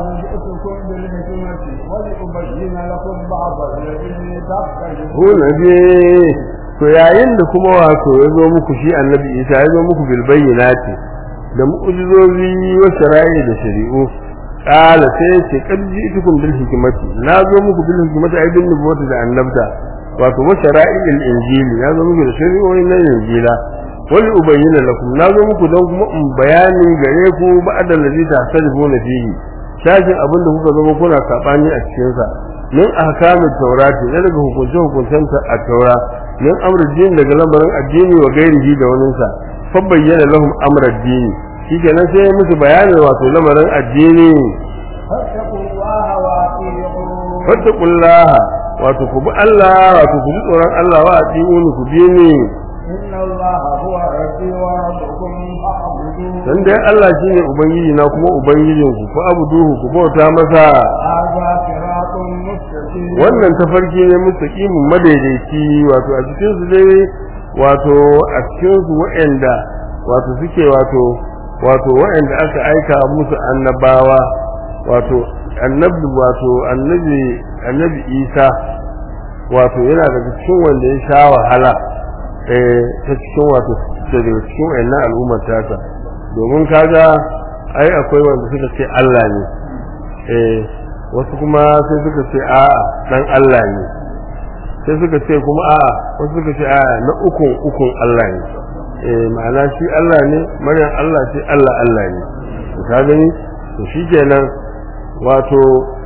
جئتكم بالحكمة ولأبين لكم بعض الذي تختلفون huna je to yayin da kuma wato ya zo muku shi annabi isa ya zo muku bil bayyinati da mu'jizozi wa shara'i da shari'u qala sai ce kad ji'tukum bil hikmati na zo muku bil hikmati ai bin nubuwati da annabta wato wa shara'i al injili ya zo muku da shari'o'i na injila wal ubayyana lakum na zo muku don kuma in bayani gare ku ba'da allazi tahtalifuna fihi shashin abin da kuka zama kuna sabani a cikin sa min ahkamit taurati ne daga hukunce hukuncen a taura min amr din daga lamarin addini wa gairihi da wani sa fa bayyana lahum amr addini shikenan sai ya musu bayanin wato lamarin addini فاتقوا الله وأطيعون fattaqullaha wato ku bi Allah wato ku ji tsoron Allah wa atiuni ku bi ni إن الله هو ربي وربكم فاعبدوه dan dai Allah shine ubangiji na kuma ubangijin ku ku abuduhu ku bauta masa هذا صراط مستقيم wannan tafarki ne mustaqimin madaidaici wato a cikin su dai wato a cikin su waɗanda wato suke wato wato waɗanda aka aika musu annabawa wato annabi wato annabi annabi Isa wato yana daga cikin wanda ya sha wahala eh ta cikin wato daga cikin wayannan al'ummar tasa domin kaga ai akwai wanda suka ce Allah ne eh wasu kuma sai suka ce a'a dan Allah ne sai suka ce kuma a'a wasu suka ce a'a na ukun ukun Allah ne eh ma'ana shi Allah ne maryam Allah ce Allah Allah ne to ka gani to shikenan wato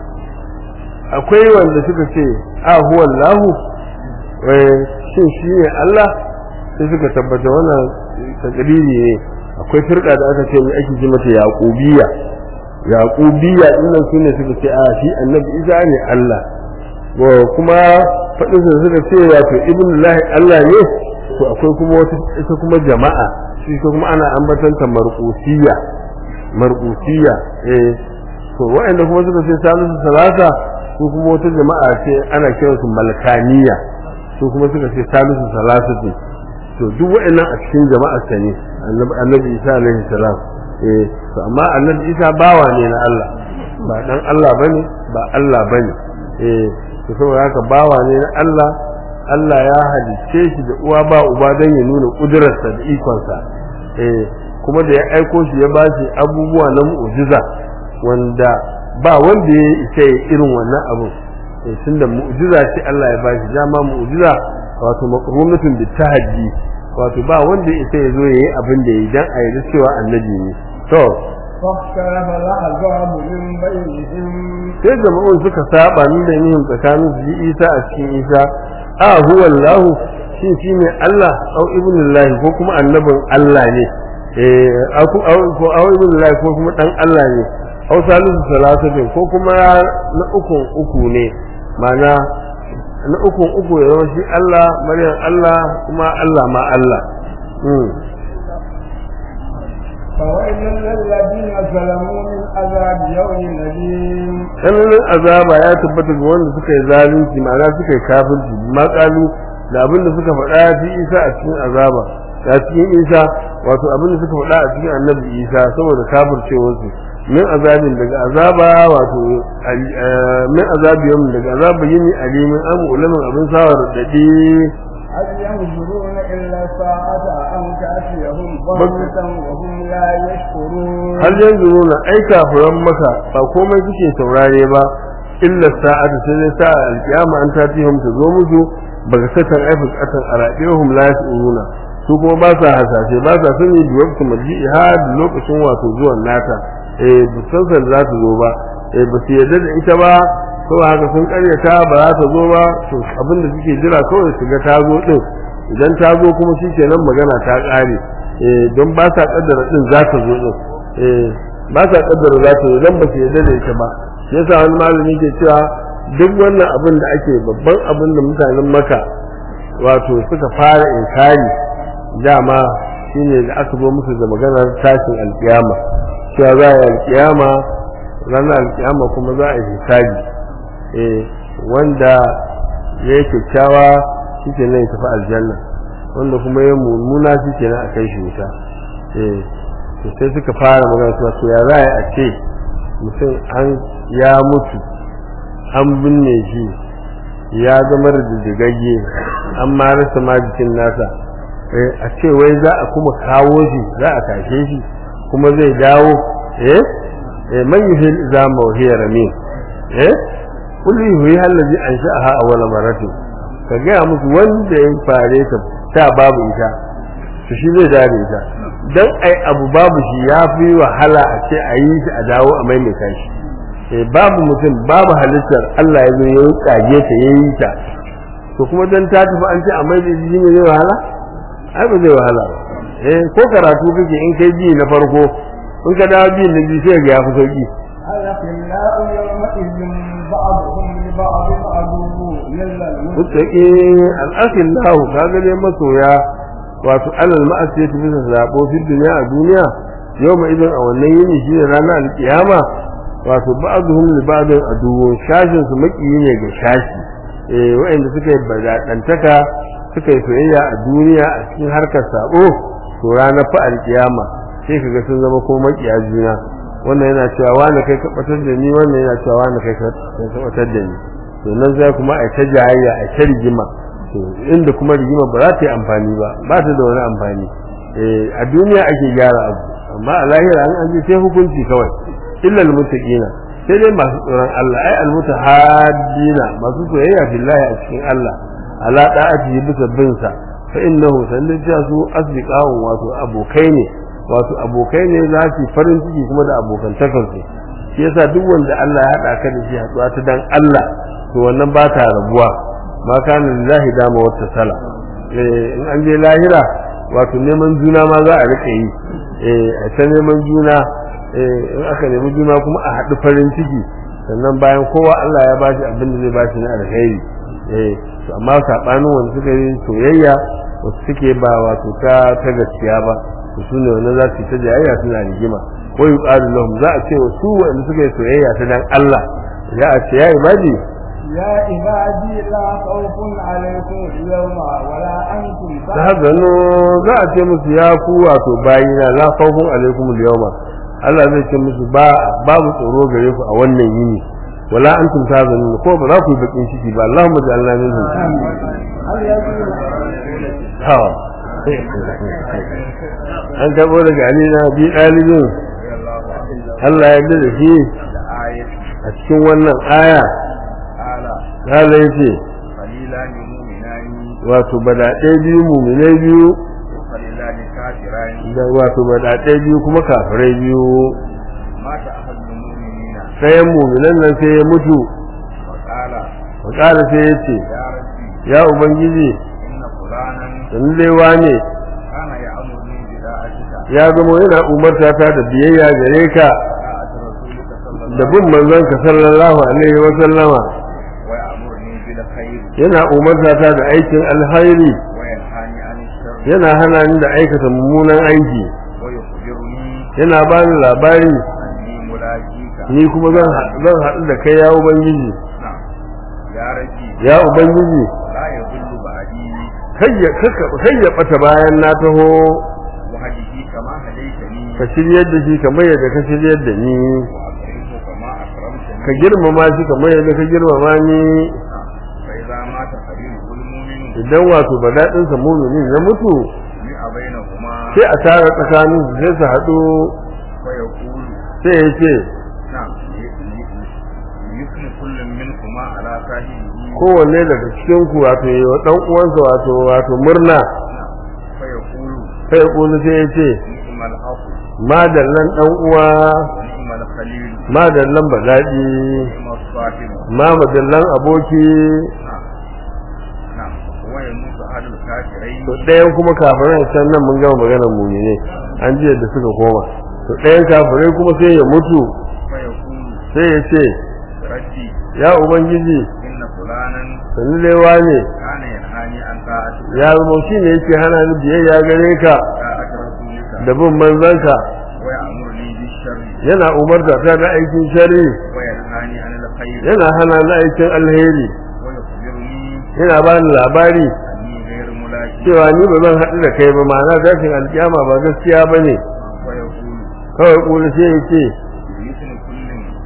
akwai wanda suka ce a huwa Allahu eh shin shi ne Allah sai suka tabbata wannan takriri ne akwai firka da aka ce mai ake ji mata yaqubiyya yaqubiyya dinnan sune suka ce a shi annabi Isa ne Allah wa kuma fadin su suka ce wato ibnullahi Allah ne to akwai kuma wata ita kuma jama'a shi kuma ana ambatanta marqusiyya marqusiyya eh to waɗanda kuma suka ce salisu salasa su kuma wata jama'a ce ana kiransu malkaniya su kuma suka ce salisu salasa ce to duk waɗannan a cikin jama'a ta ne annabi isa alaihi salam eh to amma annabi isa bawa ne na Allah ba dan Allah bane ba Allah bane eh to saboda haka bawa ne na Allah Allah ya halicce shi da uwa ba uba dan ya nuna kudurarsa da ikonsa eh kuma da ya aiko shi ya ba shi abubuwa na mu'jiza wanda ba wanda ya isa ya irin wannan abun eh tunda mu'jiza ce Allah ya bashi dama mu'jiza wato maqrumatun bi tahaddi wato ba wanda ya isa ya zo yayi abin da yayi dan a yi cewa annabi ne to فاختلف الأحزاب من بينهم sai jama'un suka saba ni da yin tsakanin su yi Isa a cikin Isa a huwa Allah shi shine Allah au ibnullahi ko kuma annabin Allah ne eh au ko au ibnullahi ko kuma dan Allah ne au salisu salasatin ko kuma na ukun uku ne mana na ukun uku ya zama shi Allah maryam Allah kuma Allah ma Allah فويل للذين ظلموا من عذاب يوم أليم tsananin azaba ya tabbata ga wanda suka yi zalunci ma'ana suka yi kafirci ma kalu da abin da suka faɗa fi isa a cikin azaba a cikin isa wato abin da suka faɗa a cikin annabi isa saboda kafircewarsu min azabin daga azaba wato min azabi yawmin daga azaba yini alimin amu ulamin abin sawar dadi هل ينظرون إلا ساعة أن تأتيهم بغتة وهم لا يشكرون har yanzu nuna ai kafiran maka ba komai suke saurare ba illa sa'atu sai dai sa'a alkiyama an tatihum ta zo musu baga satan ai fukatan arabihum la yasuruna su kuma ba sa hasashe ba sa sani da waqti marji'iha da lokacin wato zuwan nata eh bisan san za ta zo ba eh ba su yarda da ita ba ko haka sun karyata ba za ta zo ba to abin da suke jira kawai su ga ta zo din idan ta zo kuma shikenan magana ta kare eh don ba sa kaddara din za ta zo din eh ba sa kaddara za ta zo dan ba su yarda da ita ba yasa wani malami ke cewa duk wannan abin da ake babban abin da mutanen maka wato suka fara inkari dama shine da aka zo musu da maganar tashin alkiyama cewa za a yi alkiyama ranar alkiyama kuma za a yi hisabi eh wanda ya yi kyakkyawa shi ke nan ya tafi aljanna wanda kuma ya mummuna shi ke nan a kai shi wuta eh to sai suka fara magana suna to ya za a ce mutum an ya mutu an binne shi ya zama rididdigagge an ma rasa ma jikin nasa a ce wai za a kuma kawo shi za a tashe shi kuma zai dawo eh eh man yuhil izama wa hiya ramin eh kullu yuhi allazi ansha'aha awwala maratin ka ga musu wanda ya fare ta ta babu ita to shi zai dare ita dan ai abu babu shi ya fi wahala a ce a yi shi a dawo a maimaita shi eh babu mutum babu halittar Allah ya zo ya kage ta yayi ta to kuma dan ta tafi an ce a maimaita shi ne zai wahala ai ba zai wahala ba eh ko karatu kake in kai ji na farko in ka dawo ji na biyu sai ga ya fi sauki الأخلاء يومئذ بعضهم لبعض عدو إلا mutaki al'akin lahu kaga ne masoya wato alal ma'asiyati bisa zabo fi duniya a duniya yau ma idan a wannan yini shi ne ranar alkiyama wato ba'dhum li ba'dhin aduwwun shashin su makiyi ne ga shashi eh wa'anda suka yi badantaka suka yi soyayya a duniya a cikin harkar sabo to ranar fa alkiyama sai kaga sun zama ko makiya juna wannan yana cewa wani kai ka batar da ni wannan yana cewa wani kai ka batar da ni to nan zai kuma a ta jayayya a ta rigima to inda kuma rigima ba za ta yi amfani ba ba ta da wani amfani eh a duniya ake gyara abu amma a lahira an ji sai hukunci kawai illa almuttaqina sai dai masu tsoron Allah ai almutahaddina masu soyayya billahi a cikin Allah ala da'ati bisa bin sa fa innahu sannan su asdiqahum wato abokai ne wato abokai ne za su farin ciki kuma da abokantakar su shi yasa duk wanda Allah ya haɗa ka da shi haɗuwa ta dan Allah to wannan ba ta rabuwa ma kana lillahi dama wata sala eh in an je lahira wato neman juna ma za a rike yi eh a ta neman juna eh in aka nemi juna kuma a haɗu farin ciki sannan bayan kowa Allah ya bashi abin da zai bashi na alkhairi eh to amma sabanin wanda suka yi soyayya wasu suke ba wato ta ta gaskiya ba to sune wannan za su yi ta jayayya suna rigima ko yuqalu lahum za a ce wa su wanda suka yi soyayya ta dan Allah ya a ce ya ibadi يا عبادي لا خوف عليكم اليوم ولا أنتم da haka no za a ce musu ya ku wato bayina la khawfun alaikum al-yawma Allah zai ce musu ba babu tsoro gare ku a wannan yini wala antum tazanun ko ba za ku yi bakin ciki ba Allahumma ja'alna minhum هل يجوز ha an tabo daga Ali na bi dalibin Allah ya yarda da shi آية a cikin wannan aya تعالى Allah yace قليلا مؤمنان wato badaɗe biyu muminai biyu وقليلا كافران da wato badaɗe biyu kuma kafirai biyu مات أحد المؤمنين ɗayan muminan nan sai ya mutu وقال wakala sai ya ce يا ربي ya ubangiji إن فلانا yanzu dai wane كان يأمرني بطاعتك ya zama yana umarta ta da biyayya gare ka طاعة رسولك صلى da الله bin manzon ka sallallahu alaihi wa sallama ويأمرني بالخير yana umarta ta da aikin alhairi وينهاني عن الشر yana hana ni da aikata mummunan aiki ويخبرني yana bani labari أني ملاقيك ni kuma zan ha- zan haɗu da kai ya ubangiji نعم يا ربي ya ubangiji لا يضل بعدي kai ya kaka- kai ya bata bayan na taho وهديه كما هديتني ka shiryar da shi kamar yadda ka shiryar da ni وأكرمه كما أكرمتني ka girmama shi kamar yadda ka girmama ni نعم. فإذا مات خليله المؤمن idan wato ba daɗin sa muminin ya mutu جمع بينهما sai a tara tsakanin su sai su haɗu ويقول sai ya ce نعم يثني كل منكما على صاحبه kowanne daga cikin ku wato yi wa ɗan uwansa wato wato murna نعم. فيقول sai ya ƙulu sai ya ce نعم الأخ madallan ɗan uwa نعم الخليل madallan ba daɗi نعم الصاحب ma madallan aboki نعم نعم ويموت أحد الكافرين to ɗayan kuma kafirai can nan mun gama maganar mu ne an ji yadda suka koma to ɗayan kafirai kuma sai ya mutu فيقول sai ya ce ربي ya ubangiji إن فلانا sannu lewa ne كان ينهاني عن طاعتك ya zama shi ne yake hana ni biyayya gare ka طاعة رسولك da bin manzanka ويأمرني بالشر yana umarta ta da aikin shari وينهاني عن الخير yana hana ni aikin alheri ويخبرني yana ba ni labari أني غير ملاك cewa ni ba zan haɗu da kai ba ma'ana tashin alkiyama ba gaskiya ba ne ويقول kawai ƙuli sai ya ce بإذن كل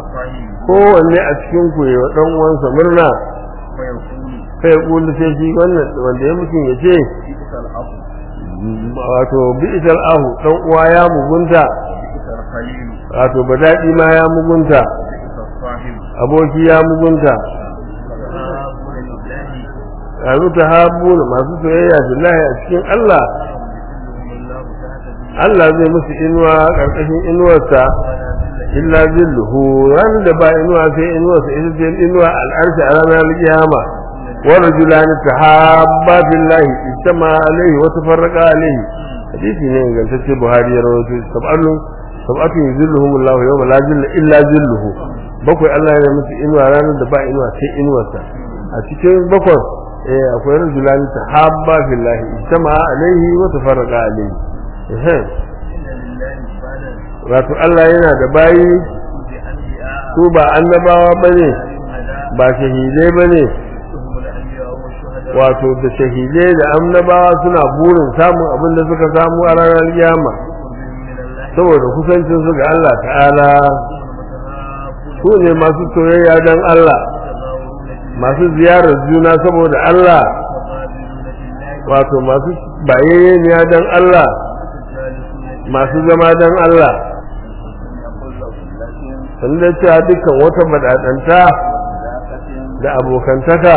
الصاحب kowanne a cikin ku ya dan uwansa murna ويقول kai kulu sai shi wannan wanda ya mutum ya ce بئس الأخ wato bi'sal ahu dan uwa ya mugunta بئس الخليل wato badadi ma ya mugunta بئس الصاحب aboki ya mugunta تهابون لله yanzu ta habu masu soyayya billahi a cikin Allah يذلهم الله تحت ذله Allah zai musu inuwa karkashin inuwarsa ولا ذل illa zilluhu ranar da ba inuwa sai inuwarsa ita ce inuwa al'arshi a ranar kiyama wa rajulani tahabba billahi ijtama alaihi wa tafarraqa alaihi hadisi ne ingantacce Buhari ya rawaito sab'atu sab'atu yuzilluhum Allah yawma la zilla illa zilluhu bakwai Allah ya musu inuwa ranar da ba inuwa sai inuwarsa a cikin bakwai eh akwai rajulani tahabba billahi ijtama alaihi wa tafarraqa alaihi eh إن لله عبادا wato Allah yana da bayi بأنبياء su ba annabawa bane شهداء ba shahidai bane هم الأنبياء والشهداء wato da shahidai da annabawa suna burin samun abin da suka samu a ranar kiyama من الله saboda kusancin su ga Allah ta'ala المتهابون su ne masu soyayya don Allah يتظاهرون بالله masu ziyarar juna saboda Allah متقابلون بالله wato masu bayayyeniya don Allah متجالسون masu zama don Allah يقول له لكن sannan cewa dukkan wata badadanta علاقة da abokantaka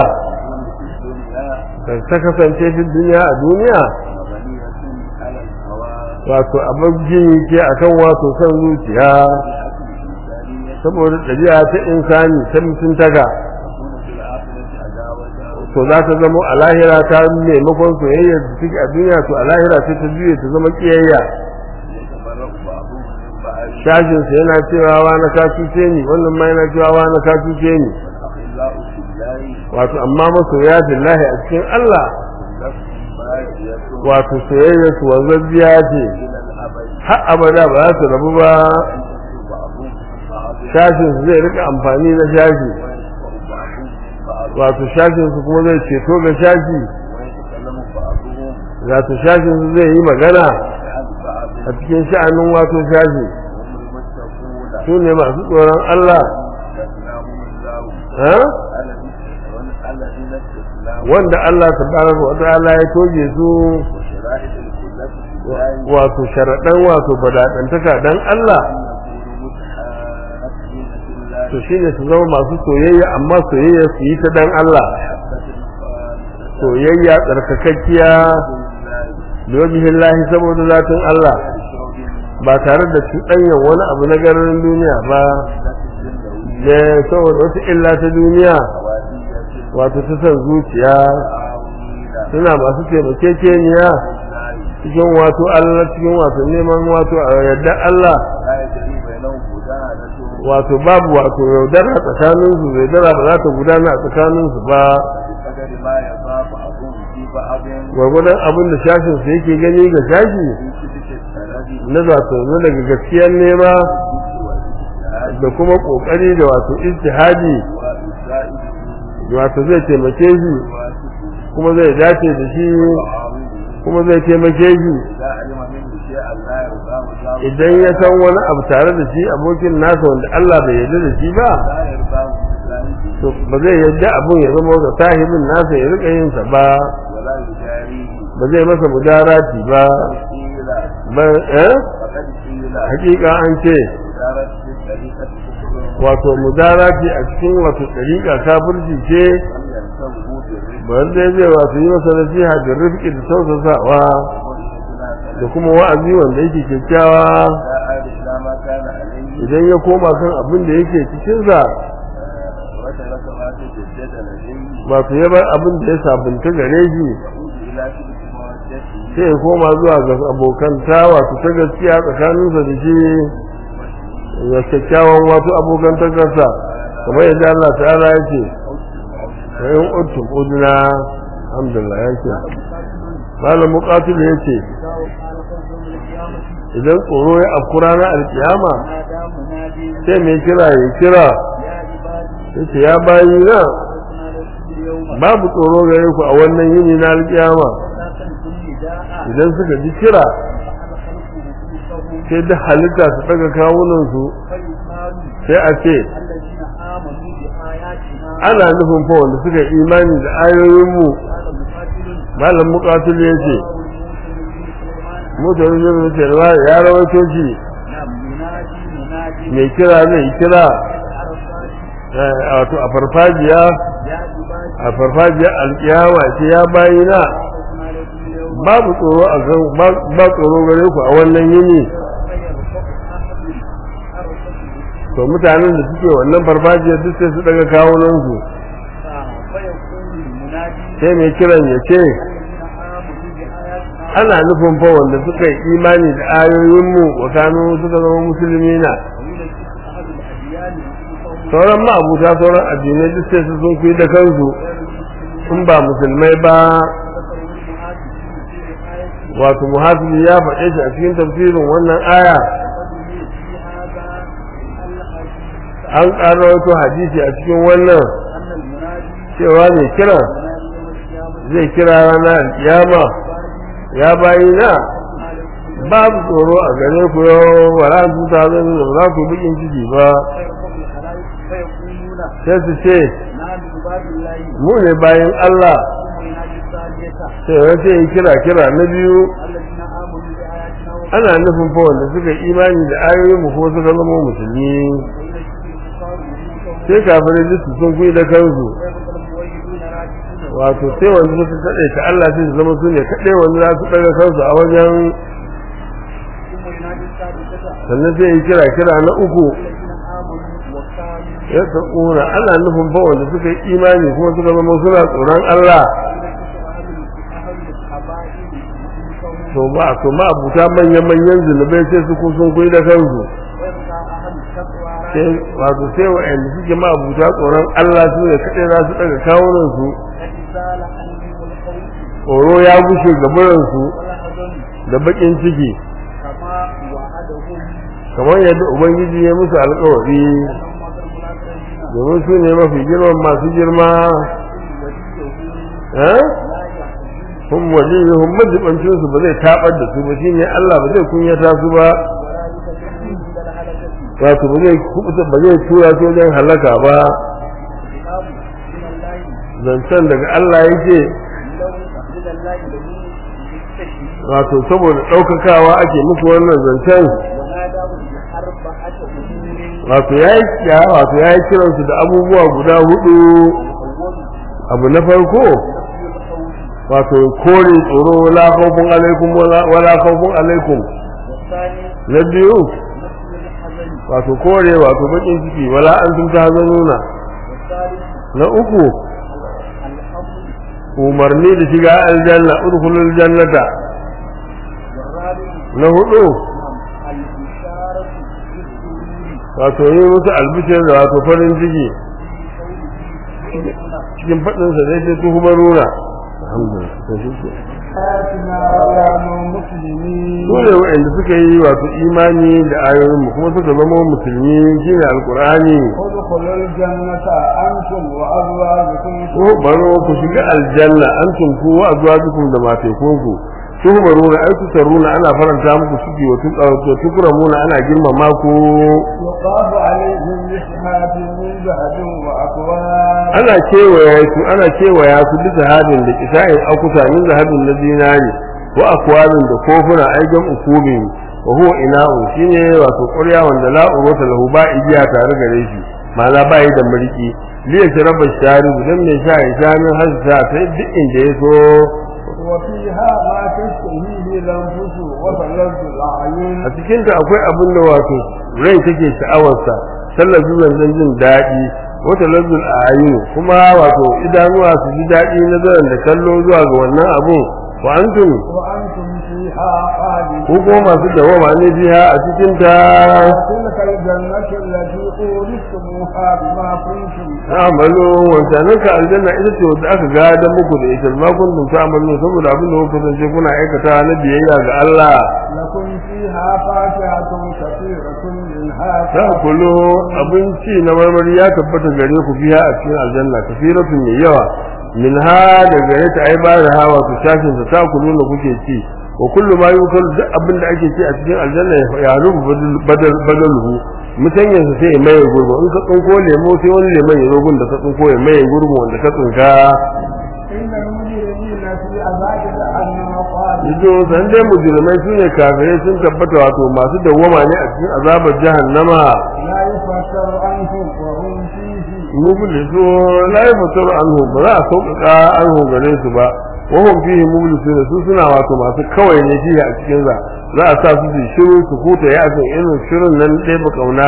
تكون في الدنيا da ta kasance fi duniya a duniya مبنية على الهوى wato abin jini ce akan wato kan zuciya الإنسانية saboda ɗabi'a ta insani ta mutuntaka تكون في الآخرة عداوة to za ta zama a lahira ta maimakon soyayya da take a duniya to a lahira sai ta juye ta zama kiyayya يتبرأ بعضهم من بعض shashin sa yana cewa wa na ka cuce ni wannan ma yana cewa wa na ka cuce ni والأخلاء في الله wato amma masoya billahi a cikin Allah نفس باقية wato soyayya su wanzabbiya ce إلى الأبد har abada ba za su rabu ba ينتصر بعضهم من بعض shashin su zai rika amfani na shashi وينفع بعضهم من بعض wato shashin su kuma zai ceto ga shashi ويتكلم بعضهم wato shashin su zai yi magana عن بعض a cikin sha'anin wato shashi هم المتقون su ne masu tsoron Allah استثناهم الله ha? الذين استثناهم wanda Allah tabaraka wa ta'ala ya toge su وشرائط الكلة في الله wato sharaɗan wato badadantaka dan Allah أن يكونوا متحابين في الله to shine su zama masu soyayya amma soyayya su yi ta dan Allah محبة خالصة soyayya tsarkakakkiya لله billahi saboda zatin Allah بشرب ba tare da cuɗanyan wani abu na garin duniya ba ذات الدنيا da saboda wata illa ta duniya حوادية wato ta san zuciya عاونة suna masu taimakekeniya cikin wato Allah cikin wato neman wato a yardar Allah لا يجري بينهم مجاهدة wato babu wato yaudara tsakanin su yaudara ba za ta gudana a tsakanin su ba بقدر ما يخاف بعضهم في بعض gwargwadon abin da shashin su yake gani ga shashi في كتب السند na zato na daga gaskiyar nema والاجتهاد da kuma kokari da wato ijtihadi وإسرائيل wato zai taimake shi واسطه kuma zai dace da shi وعاونه kuma zai taimake shi إذا علم منه شيئا لا يرضاه الله idan ya san wani abu tare da shi abokin nasa wanda Allah bai yarda da shi ba لا يرضاه بإسلامه to ba zai yarda abun ya zama ga sahibin nasa ya rika yin sa ba ولا يجاريه ba zai masa mudarati ba قيل ba eh فقد قيل hakika an ce إدارة الطريقة كفر wato mudarati a cikin wato dariƙa kafirci ce لم ينتهوا بالرزق ba wanda zai wato yi masa nasiha da rifki da tausasawa وإنتنا da kuma wa'azi wanda yake kyakkyawa لا عاد إلى ما كان عليه idan ya koma kan abin da yake cikin sa وترك ما تجدد لديه wato ya bar abin da ya sabunta gare shi يعود إلى شبه مودته sai ya koma zuwa ga abokanta wato ta gaskiya tsakaninsa da shi ya kyakkyawan wato abokantakarsa kamar yadda Allah ta'ala ya ce wa in uttum udna alhamdulillah ya ce malam muqatil ya ce idan tsoro ya afkura na alkiyama sai mai kira ya kira ya ce ya bayi na babu tsoro gare ku a wannan yini na alkiyama idan suka ji kira sai da halitta su daga kawunansu sai a ce الذين آمنوا بآياتنا ana nufin fa wanda suka yi imani da ayoyinmu قال مقاتل malam muqatil ya ce رواه الموسى بن سليمان mutane da ce ya rawaito shi نعم منادي منادي mai kira zai kira عرفات eh, wato a farfajiya يا عبادي a farfajiya alkiyama ce ya bayina خوف عليكم اليوم babu tsoro a gan ba- ba tsoro gare ku a wannan yini فيرفع أحد عرفته to mutanen da suke wannan farfajiyar duk sai su daga kawunan su فيقول المنادي sai mai kiran ya ce الذين آمنوا بآياتنا ana nufin fa wanda suka yi imani da ayoyinmu wa kanu suka zama musulmi na ويلبس أحد الأديان ويقول sauran ma'abuta sauran addinai duk sai su sun kuyi da kansu in ba musulmai ba wato muhasibi ya faɗe shi a cikin tafsirin wannan aya an ƙara wato hadisi a cikin wannan cewa mai kira zai kira ranar alkiyama ya bayi na babu tsoro a gare ku yau ba za su ta zai da ba za ku bikin ciki ba sai su ce mu ne bayan Allah sai ya ce yi kira kira na biyu ana nufin fa wanda suka yi imani da ayoyin mu ko suka zama musulmi sai kafirai duk su sun kuyi da kansu wato sai wanda suka kaɗai ta Allah sai su zama su ne kaɗai wanda za su ɗaga kansu a wajen sannan sai yi kira kira na uku ya tsakuna ana nufin fa wanda suka yi imani kuma suka zama suna tsoron Allah to ba to ma abuta manyan manyan zunubai sai su sun kuyi da kansu sai wato sai wa'anda suke ma abuta tsoron Allah su ne kaɗai za su ɗaga kawunan su tsoro ya gushe gaburan su da baƙin ciki kamar yadda ubangiji ya musu alƙawari domin su ne mafi girman masu girma eh hum waliyuhum majibancin su ba zai tabar da su ba shine Allah ba zai kunyata su ba wato ba zai kubuta ba zai tura su wajen halaka ba zancen daga Allah yake wato saboda ɗaukakawa ake muku wannan zancen wato ya yi wato ya yi kiransu da abubuwa guda hudu abu na farko wato kore tsoro wala khawfun alaikum wala khawfun alaikum na biyu wato kore wato bakin ciki wala an tun tahzanuna na uku umarni da shiga aljanna udkhulul jannata na hudu wato yi musu albishir da wato farin ciki cikin faɗinsa zai ce tuhuma nuna dole waɗanda suka yi wato imani da ayoyinmu kuma suka zama musulmi shine alkur'ani ko baro ku shiga aljanna antum ku wa azwajukum da matekunku tuhmaruna ay tusarruna ana faranta muku ciki wa tukramuna ana girmama ku yuqafu alaihim bishhatin min zahabin wa akwab ana kewaya su ana kewaya su bi zahabin da kisa'in akuta min zahabin na zinari wa akwabin da kofuna aijan ukubin wa huwa ina'u shine wato ƙurya wanda la urota lahu ba igiya tare gare shi ma'ana ba yi da mulki liya sharaba shari dan mai sha ya sha min hasa ta duk inda ya so وفيها ما تشتهيه الانفس وتلذ الاعين a cikin ta akwai abin da wato rai take sha'awarsa sallar zuwan jin daɗi wata lazzul ayu kuma wato idanuwa su ji daɗi nazarin da kallo zuwa ga wannan abun wa antum وانتم فيها خالدون ko kuma masu dawama ne biya a cikin ta تلك الجنة التي أورثتموها بما كنتم amalu wancanin ka aljanna ita ce wanda aka gada muku da ita ma kuntum ta'malu saboda abin da kuka kasance kuna aikata na biyayya ga Allah لكم فيها فاكهة كثيرة منها ta kulo abinci na marmari ya tabbata gare ku biya a cikin aljanna kafiratun mai yawa min ha da gare ta ai ba da hawa ku shashin ta kulo na kuke ci wa kullu ma yukalu duk abin da ake ce a cikin aljanna ya rubu badal badaluhu mutanyen sa sai ya maye gurbu in ka tsinko lemo sai wani lemon ya zo gun da ka tsinko ya maye gurbu wanda ka tsinka إن المجرمين في عذاب جهنم خالدون Ido san dai mujrimai su ne kafirai sun tabbata wato masu dawwama ne a cikin azabar jahannama لا يفتر عنهم وهم فيه mublisu la yafatur anhu ba za a sauƙaƙa anhu gare su ba wahum fihi mublisun su suna wato masu kawai ne fihi a cikin za za a sa su su shiru su huta ya san irin shirin nan dai ba kauna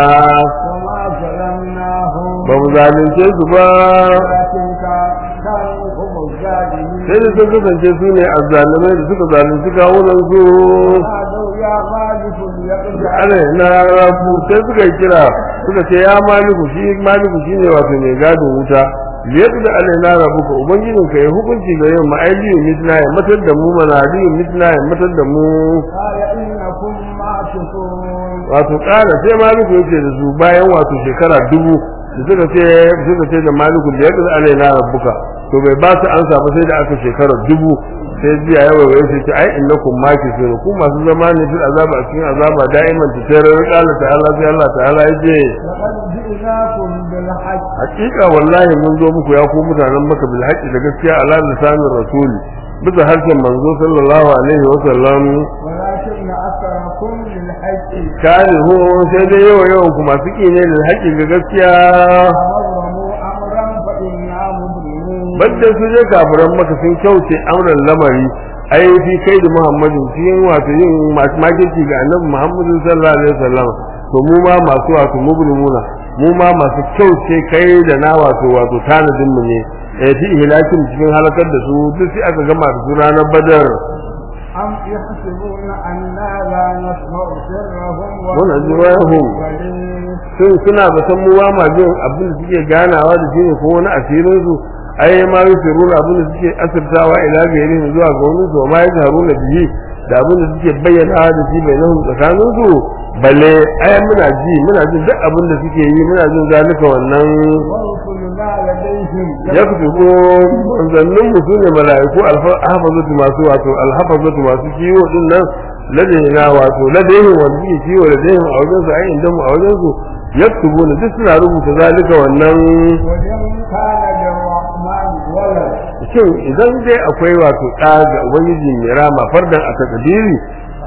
وما ظلمناهم ba mu zalunce su ba ولكن كا- كانوا هم الظالمين sai da sun kasance su ne azzalumai da suka zalunci kawunan su نادوا يا مالك ليقضي ana na rafu sai suka yi kira suka ce ya maliku shi maliku shi ne wato mai gadin wuta liyadu da alaina rabuka ubangijin ka ya hukunci ga yin ma'ailiyu mitna ya matar da mu manadiyu mitna ya matar da mu قال إنكم معكسون wato kara sai maliku yake da su bayan wato shekara dubu da suka ce suka ce da maliku liyadu da alaina rabuka to bai ba su ansa ba sai da aka shekara dubu sai biya yawa wai sai ce ai innakum makithun ku masu zama ne fil azaba a cikin azaba da'iman ta tarar qala ta'ala sai Allah ta'ala yace لقد جئناكم بالحق hakika wallahi mun zo muku ya ku mutanen maka bil haqqi da gaskiya ala lisanin rasul bisa harshen manzo sallallahu alaihi wa sallam ولكن أكثركم للحق karihu sai dai yawa yawan ku masu ki ne da haƙƙi ga gaskiya أمرموا أمرا فإنا مبرمون badda su je kafiran maka sun kyauce amran lamari ai fi kai da muhammadin cikin wato yin makirci ga annabi muhammadin sallallahu alaihi wasallam to mu ma masu wato mubrimuna mu ma masu kyauce kai da na wato wato tanadin mu ne eh fi ihlakin cikin halakar da su duk sai aka gama da su ranar badar أم يحسبون أنا لا نسمع سرهم ونجواهم. ونجواهم sun suna da san mu ba ma jin abin da suke ganawa da shi ne ko wani asirin su ai ma yusirun abin da suke asirtawa ila gairi zuwa ga wani su ma yajharuna bihi da abin da suke bayyana da shi bai nahu tsakanin su balle ai muna ji muna jin duk abin da suke yi muna jin zalika wannan ورسلنا لديهم ya fito manzannin mu sune mala'iku alhafazatu masu wato alhafazatu masu kiwo din nan ladaina wato ladaihin wanda suke kiwo ladaihin a wajen su ai inda mu a wajen su yaktubuna duk suna rubuta zalika wannan وإن كان للرحمن ولد shin idan dai akwai wato ɗa ga ubangiji mai rama fardan a takadiri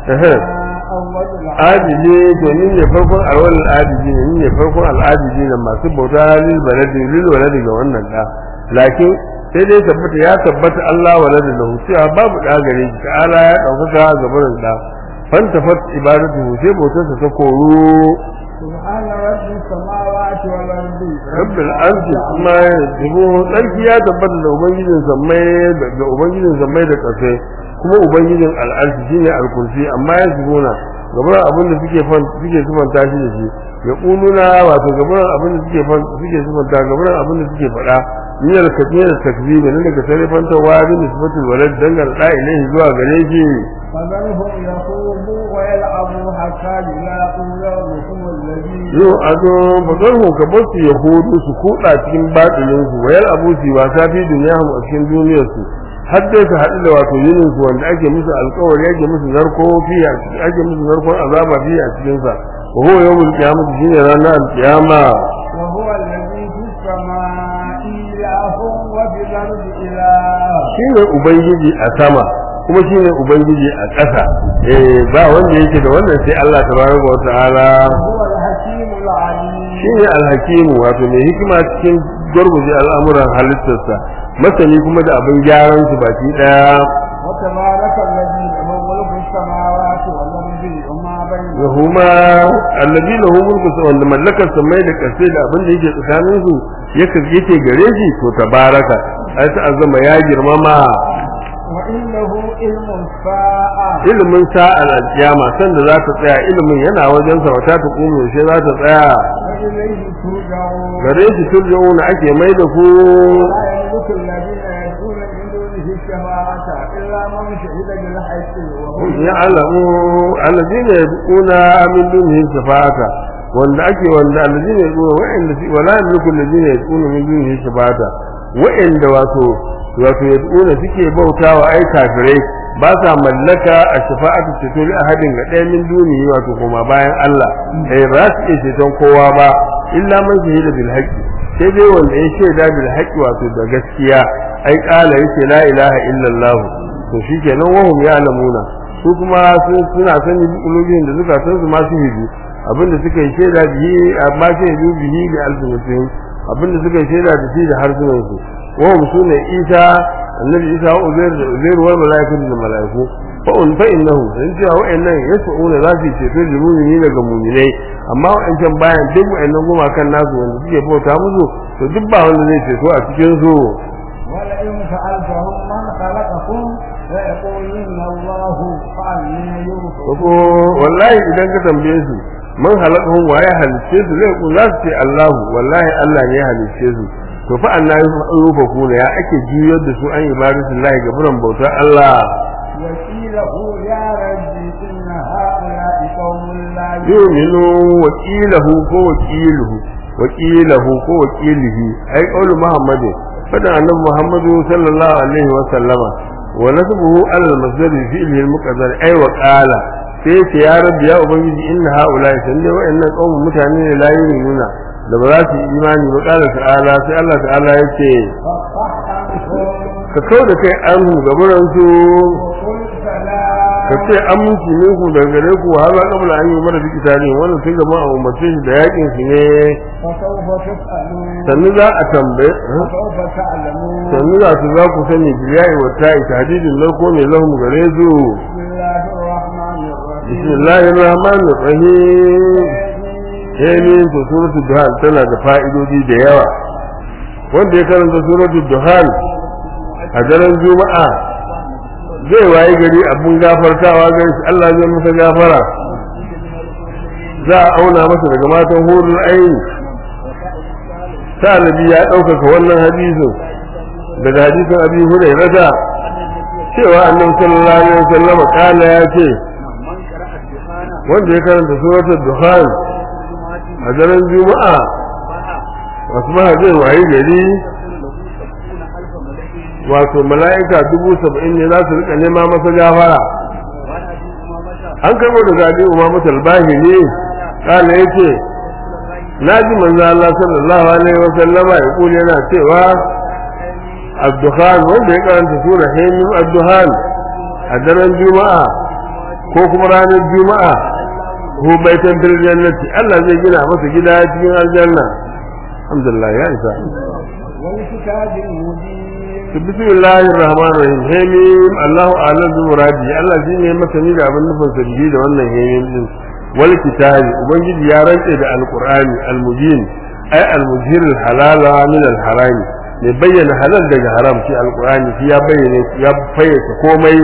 أول العالم adili to ni ne farkon alwal adili ne ni ne farkon al'adili ne masu bauta lil baladi lil waladi ga wannan da lakin sai dai tabbata ya tabbata Allah walada lahu cewa babu da gare shi ta'ala ya daukaka ga barin da fantafat ibadatu sai bautarsa ta koru سبحان رب السماوات والأرض rabbil arshi kuma yajibu tsarki ya tabbata da ubangijin sammai da ubangijin sammai da kasai kuma ubangijin al'arshi shine al-kursi amma ya jibuna gaban abin da suke fan suke sifanta shi da shi ya kununa wato gaban abin da suke fan suke sifanta gaban abin da suke faɗa min al-kabir takzib ne daga sarifanta wa bi nisbatul walad dangal da ilahi zuwa gare shi فذرهم يخوضوا ويلعبوا حتى يلاقوا يومهم الذي yau a zo bazarhu ka bar su yahudu su kuɗa cikin batilin su wayar abu su wasa fi duniya a cikin duniyar su har dai su haɗu da wato yinin su wanda ake musu alƙawari ake musu narko fi a cikin ake musu narkon azaba fi a cikin sa wa huwa yawmul qiyamah shine ranar alqiyama وهو الذي في السماء إله وفي الأرض إله shine ubangiji a sama kuma shine ubangiji a ƙasa eh ba wanda yake da wannan sai Allah tabaraka wa ta'ala وهو الحكيم العليم shine alhakimu wato mai hikima cikin gurguje al'amuran halittarsa masani kuma da abin gyaran su baki daya وتبارك الذي له ملك السماوات والأرض وما بينهما yahuma allazi lahu mulku sa wanda mallakar samai da kasai da abin da yake tsakanin su yake yake gare shi to tabaraka ai ta azama ya girmama وإنه علم الساعة ilimin sa'al alkiyama sanda za ta tsaya ilimin yana wajen sa wata ta kuma sai za ta tsaya وإليه ترجعون gare shi turja'una ake mai da ku لا يملك الذين يدعون من دونه الشفاعة إلا من شهد بالحق وهم ya alamu alladina yad'una min dunihi shafa'ata wanda ake wanda alladina yad'una wa'anda fi wala yamliku alladina yad'una min dunihi shafa'ata wa'anda wato wato yad'una suke bautawa ai kafirai ba sa mallaka a shafa'atu ceto li ahadin ga ɗaya min duniya wato kuma bayan Allah eh ba su iya ceton kowa ba illa man shahida bil haqqi sai dai wanda ya shaida bil haqqi wato da gaskiya ai kala yake la ilaha illallah to shikenan wahum ya'lamuna su kuma suna sani ulubin da suka san su masu hidu abinda suka yi shaida bihi amma sai yi bihi da alfinatihim abinda suka yi shaida da shi da harsunan su wahum sune isa annabi isa wa uzair da uzair wal malaikatu da malaiku fa un fa innahu in cewa wa'annan yas'una za su ceto da mu'mini daga mu'minai amma wa'ancan bayan duk wa'annan gumakan nasu wanda suke bauta musu to duk ba wanda zai ceto a cikin su ولئن سألتهم من خلقكم ليقولن الله فأنا يؤفكون ko wallahi idan ka tambaye su man halakahum wa ya halicce su zai ku za su ce Allahu wallahi Allah ne ya halicce su to fa Allah ya rufa ku ya ake juyar da su an ibadatu Allah ga buran bautar Allah وقيله يا ربي إن هؤلاء قوم لا yu'minu wakilahu ko wakiluhu wakilahu ko wakilihi ai qaulu muhammadin fadan annabi muhammadu sallallahu alaihi wa sallama wa nasbuhu ala al-masdar fi fi'lihi al-muqaddar ai wa qala sai ce ya rabbi ya ubangiji inna haula sande wa'annan qaumun mutane ne la yu'minuna da ba za su yi imani ba qala ta'ala sai Allah ta'ala yace فاحتمهم ka kau da kai an gaburan su وقل ka سلام ce aminci ne ku daga gare ku har ba kabla an yi mara biki tare wannan tun gaba a umarce shi da yakin su ne فسوف تسألون sannu za a tambaye فسوف تعلمون sannu za su za ku sani biyayi wa ta'i tahdidin narko mai lahum gare su بسم الله الرحمن الرحيم bismillahir rahmanir rahim yayin to suratul duhan tana da fa'idodi da yawa wanda ya karanta suratul duhan a daren juma'a zai waye gari abun gafartawa gare shi Allah zai masa gafara za a auna masa daga matan hurul aini sa'alabi ya ɗaukaka wannan hadisin daga hadisin abi hurairata cewa annabi sallallahu alaihi wasallam kana ya ce wanda ya karanta suratul duhan a daren juma'a wasu ma zai waye gari wato mala'ika dubu saba'in ne za su rika nema masa gafara an karɓo da zaɓi umama talbahi ne kala ya ce na ji manzo Allah sallallahu alaihi wa sallama ya kuli yana cewa abduhan wanda ya karanta sura hemim abduhan a daren juma'a ko kuma ranar juma'a ko baitan fil jannati Allah zai gina masa gida cikin aljanna alhamdulillah ya isa والكتاب المبين bismillahir rahmanir rahim hemim Allahu a'lam bi muradi Allah shine masani da abin nufin sa bihi da wannan hemim din wal kitabi ubangiji ya rantse da alqur'ani almubin ay almujhir alhalala min alharami ne bayyana halal daga haram shi alqur'ani shi ya bayyana ya fayyace komai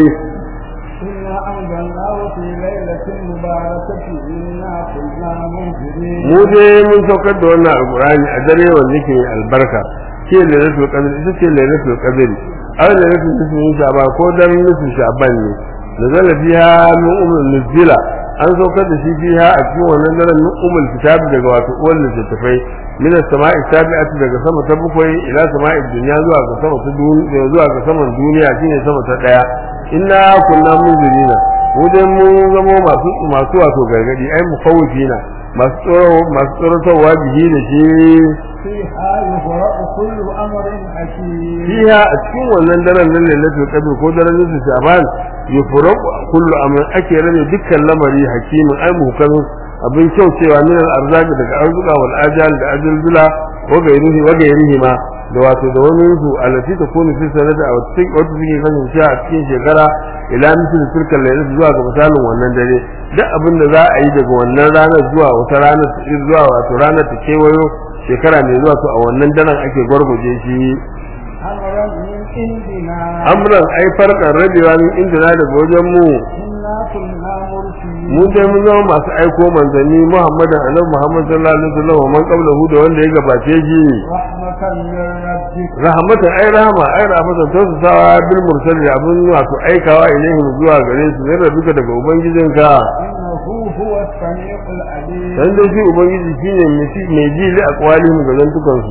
إنا أنزلناه في ليلة مباركة إنا كنا منذرين mu dai mun saukar da wannan alqur'ani a dare wanda yake mai albarka ce lailatul qadr ita ce lailatul qadr aw lailatul nisfi sha'ban ko daren nisfi sha'ban ne nazala fiha min umul nuzila an saukar da shi fiha a cikin wannan daren min umul kitab daga wato uwar littattafai min as-sama'i sabi'ati daga sama ta bakwai ila sama'i dunya zuwa ga sama ta duniya zuwa ga saman duniya shine sama ta daya inna kunna munzirina mu dai mun zamo masu masu wato gargadi ai mufawwifina masu tsoro masu tsorotarwa bihi da shi فيها يفرق كل أمر حكيم fiha a cikin wannan daren nan lailatul qadr ko daren nisu shaban yufraqu kullu amrin ake rabe dukkan lamari hakimin ai muhkam abin kyau cewa min al arzaq daga arzuka wal ajal da ajalzula wa gairihi wa gairihi ma da wato da wani su alati ta kunu fi sanata a cikin wata suke kasance a cikin shekara ila misal tilkal lailat zuwa ga misalin wannan dare duk abin da za a yi daga wannan ranar zuwa wata ranar zuwa wato ranar ta kewayo shekara mai zuwa to a wannan daren ake gwargwaje shi أمرا من عندنا amran ai farkan rabewa min inda na daga wajen mu إنا كنا مرسلين mu dai mun zama masu aiko manzanni muhammadan annabi muhammad sallallahu alaihi wasallam wa man qablahu da wanda ya gabace shi رحمة من ربك rahmatan ai rahama ai rahmatan to su sawa bil mursal da abun wato aikawa ilaihim zuwa gare su ne rabuka daga ubangijinka إنه هو السميع العليم dan dai shi ubangiji shine mai ji- mai ji li aqwalihim ga zantukan su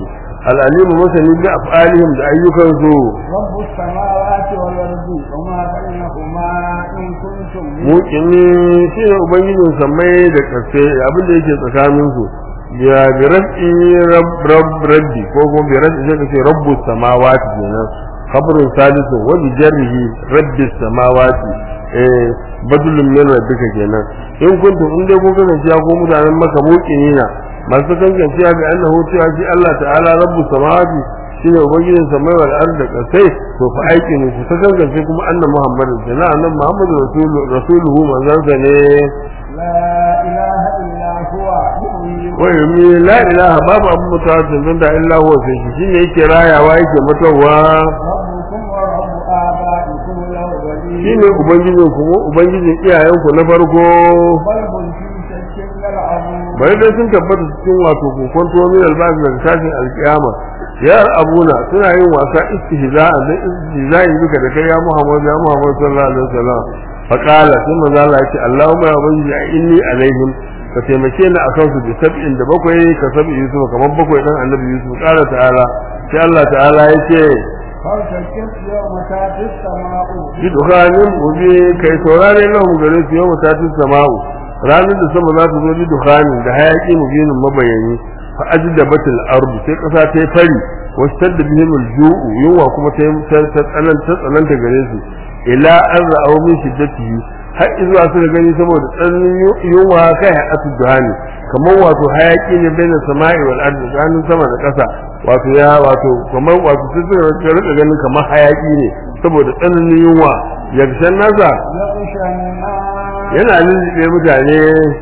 العليم مسني بأفعالهم da ayyukansu رب السماوات والأرض وما بينهما إن كنتم muƙini shi ne ubangijin samai da ƙarfe abin da yake tsakaninsu ya bi rabbi rabb rabb rabbi ko kuma bi rabbi sai ka ce rabbus samawati kenan khabrun salisu wa bi jarrihi rabbis samawati eh badulun min rabbika kenan in kuntum in dai kun kasance ya ko mutanen maka muƙini na masu kankanciya ga annahu cewa shi Allah ta'ala rabbus samawati shine ubangijin samai wal ard da kasai to fa aiki ne ku ta kankance kuma annabi Muhammadin sana annabi Muhammadu rasulu rasuluhu manzansa ne لا إله إلا هو يحيي wa yumi la ilaha babu abu mutawattin da illa huwa sai shi shine yake rayawa yake mutuwa ربكم ورب آبائكم الأولين shine ubangijin ku ubangijin iyayen ku na farko بل هم في شك يلعبون bai dai sun tabbata cikin wato kokonto min albazi daga tashin alkiyama ya abuna suna yin wasa istihza'a da istihza'i duka da kai ya Muhammad ya Muhammad sallallahu alaihi wasallam fa qala sai manzo Allah ya ce Allahumma ya ubangiji inni alaihim ka taimake ni akan su bi sab'in da bakwai ka sab'i Yusuf kamar bakwai dan Annabi Yusuf qala ta'ala sai Allah ta'ala ya ce فارتكب يوم تاتي السماء bi dukhanin ubi kai saurare lahum gare su yau mutatin sama'u ranar da sama za ta zo bi dukhanin da hayaki mubinin mabayani fa ajda batil ardu sai kasa ta yi fari wastadda bihim alju'u yunwa kuma ta yi ta tsananta tsananta gare su ila an ra'aw min shiddatihi har izuwa suka gani saboda tsananin yunwa kai hayatu duhani kamar wato hayaki ne bai sama'i wal ardi tsakanin sama da ƙasa wato ya wato kamar wato sai suka rika ganin kamar hayaki ne saboda tsananin yunwa yarshen nasa يغشى الناس yana lullube mutane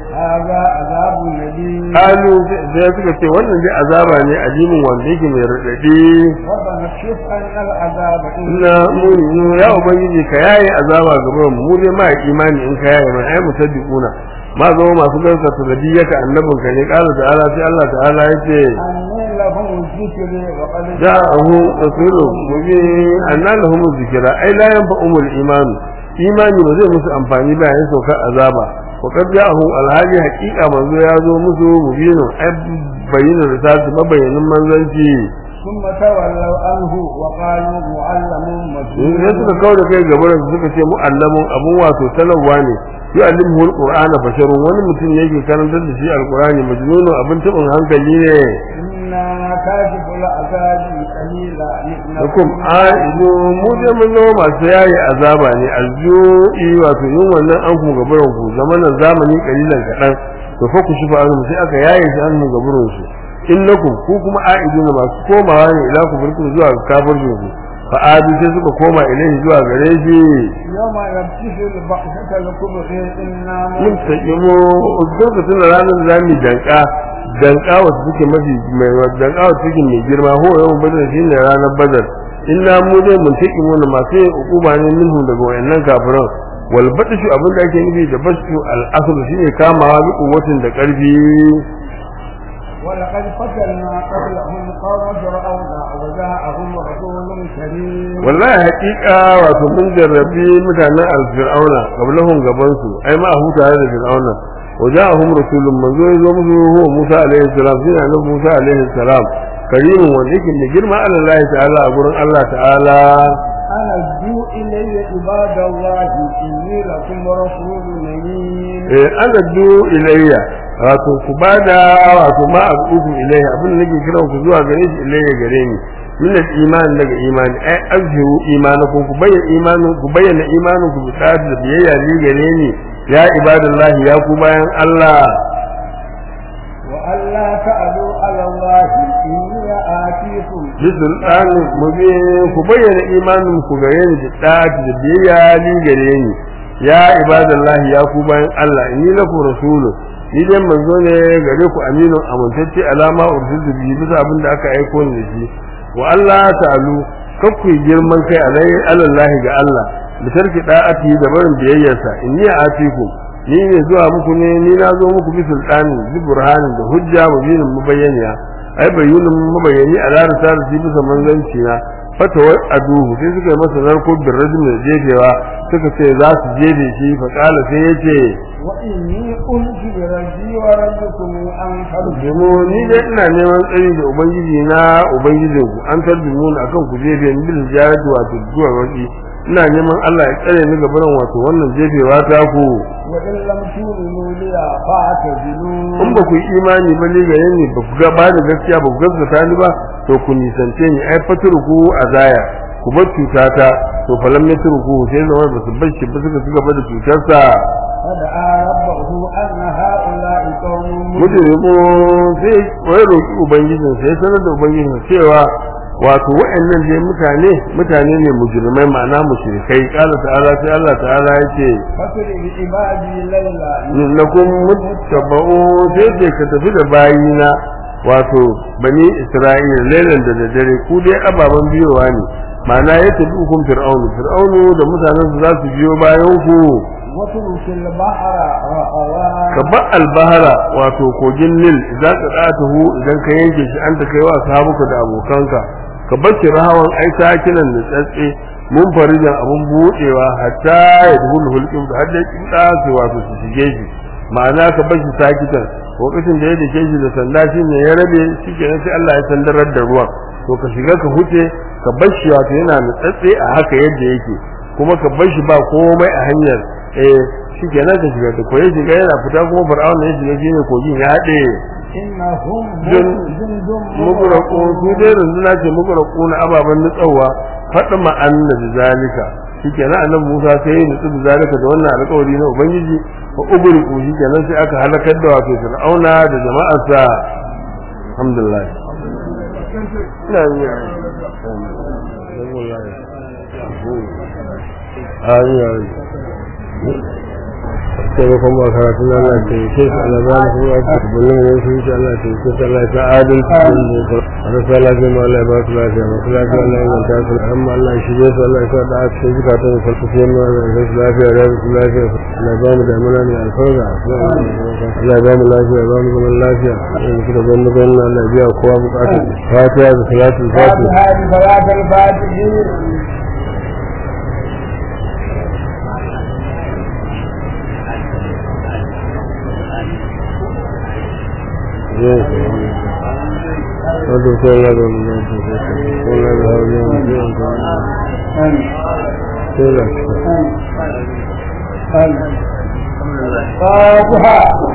هذا عذاب الذي kalu sai suka ce wannan dai azaba ne addinin wanda yake mai raɗaɗi ربنا اكشف عنا العذاب ina muni ya ubangiji ka yaye azaba gaban mu mu dai ma imani in ka yaye mai ai musaddiquna ma zama masu gaskata da diyaka annabin ka ne qala ta'ala sai Allah ta'ala yace أني لهم الذكر وقد ja'ahu rasulun mubin anna lahum dhikra ai la yanfa'umul iman imani ba zai musu amfani ba yayin saukar azaba wa qad ja'ahu alhaji haqiqa manzo ya zo musu mubinun ai bayyana risalatu mabayyanin manzanci ثم تولوا عنه وقالوا معلم in مجنون suka kawo da kai gaban su suka ce mu'allamun abun wato talawa ne yu'allimuhu alqur'ana basharun wani mutum ne yake karantar da shi alqur'ani majnunun abin tabin hankali ne إنا كاشف العذاب قليلا hukum aidu mu je mun zama masu yayi azaba ne alju'i wato yin wannan an ku gaburan ku zamanin zamani kalilan kadan to fa ku shifa an sai aka yaye shi an gaburan su innakum ku kuma aidu ne masu komawa ne ila ku burku zuwa kafircin ku fa adu sai suka koma ilaihi zuwa gare shi يوم يبتش البحثة الكبرى إنا mun taƙimo lokacin da ranar zami danka danka wata suke mafi mai danka wata suke mai girma ho yawan badar shi ne ranar badar inna mu dai mun taƙimo na masu yin hukuma ne minhu daga wayannan kafiran wal batshu abin da ake nufi da batshu al asl shine kamawa bi kuwatin da ƙarfi ولقد فتنا قبلهم قوم فرعون وجاءهم رسول كريم wallahi haƙiƙa wato mun jarrabi mutanen al-fir'auna qablahum gaban su ai ma hu tare da fir'auna waja'ahum rasulun manzo ya zo musu huwa Musa alaihi salam shi ne annabi Musa alaihi salam karimin wanda yake mai girma Allah ta'ala a gurin Allah ta'ala أنا ادعو إلي عباد الله إني لكم رسول أمين eh ana du ilayya wato ku bada wato ma abukum ilayya abin da nake kiran ku zuwa gare shi ilayya gare ni min al-iman daga imani ai azhiru imanakum ku bayyana imanin ku bayyana imanin ku bi tsari da biyayya ni gare ni ya ibadallahi ya ku bayan Allah وألا تعلوا على الله إني آتيكم bisul dan mubin ku bayyana imanin ku gare ni da tsari da biyayya ni gare ni ya ibadallahi ya ku bayan Allah inni lakum rasulun ni dai manzo ne gare ku aminu amintacce alama ursiltu bihi bisa abin da aka aiko ni da shi wa Allah ta'alu kakku yi girman kai alai alallahi ga Allah da tarki da'ati da barin biyayyarsa inni atiku ni ne zuwa muku ne ni na zo muku bi sultani bi burhanin da hujja mubinin mubayyaniya ai bayyinin mubayyani a lara ta bisa manzanci na fatawar aduhu sai suka yi masa narko bin rajin da jefewa suka ce za su jefe shi fa kala sai ya ce وإني قلت بربي وربكم أن Jimo ni dai ina neman tsari da ubangiji na ubangijin ku an tarbimu na akan ku jefe ni bil jarati wato zuwa wani ina neman Allah ya tsare ni gaban wato wannan jefewa ta ku وإن لم تؤمنوا لي فاعتزلون in ba ku yi imani ba ne gare ni ba ku ga ba da gaskiya ba ku gaskata ni ba to ku nisance ni ai faturku azaya ku bar cutata to falam ya turku sai zama ba su bar shi ba suka ci gaba da cutarsa فدعا ربه أن هؤلاء قوم mujrimu sai wai roki ubangijin sai sanar da ubangijin cewa wato wa'annan dai mutane mutane ne mujrimai ma'ana mushrikai kala ta'ala sai Allah ta'ala yake فسر بعبادي ليلا innakum muttaba'u sai ce ka tafi da bayina wato bani isra'ila lailan da daddare ku dai ababan biyowa ne ma'ana ya tafi hukum fir'aunu fir'aunu da mutanen su za su biyo bayan ku واترك البحر رهوا ka ba albahara wato kogin nil idan ka ɗatahu idan ka yanke shi an ta kai wa sahabuka da abokanka ka bar shi rahawan ai sakinan da tsatse mun farijan abun buɗewa hatta ya duhul hulqin da hadda kin su wato su shige shi ma'ana ka bar shi sakitan lokacin da ya dake shi da sanda shi ne ya rabe shi kenan sai Allah ya sandarar da ruwan to ka shiga ka huce ka bar shi wato yana da tsatse a haka yadda yake kuma ka bar shi ba komai a hanyar eh shi kenan ka shiga ta koyi shiga yana fita kuma fir'auna ya shiga shine kogin ya haɗe إنهم جن- جند muguraku su dai runduna ce muguraku na ababen nutsawa faɗi ma'anna da zalika shi kenan annabi musa sai ya nutsu da zalika da wannan alƙawari na ubangiji fa ugriku shi kenan sai aka halakar da wato fir'auna da jama'arsa alhamdulillah ina yi amin taimakon ba karatu na Allah ta yi ke su Allah ba mu kuma ake bullon ne su yi Allah ta yi ke su Allah ta adal su yi ne ko rasa lafiya ma Allah ya ba su lafiya masu lafiya Allah ya manta su amma Allah ya shige su Allah ya sa da aka sai zuka ta yi farko sai ma Allah ya su lafiya da su lafiya Allah ya ba mu damuna mai alfarga Allah ya ba mu lafiya ya ba mu zaman lafiya in kuka ban mu ganin Allah ya biya kowa bukatu fatiha da salatul fatiha هذه صلاة الفاتحين Wato sai ya da mu da su ko na da hawo ne mu da sai da فاتحة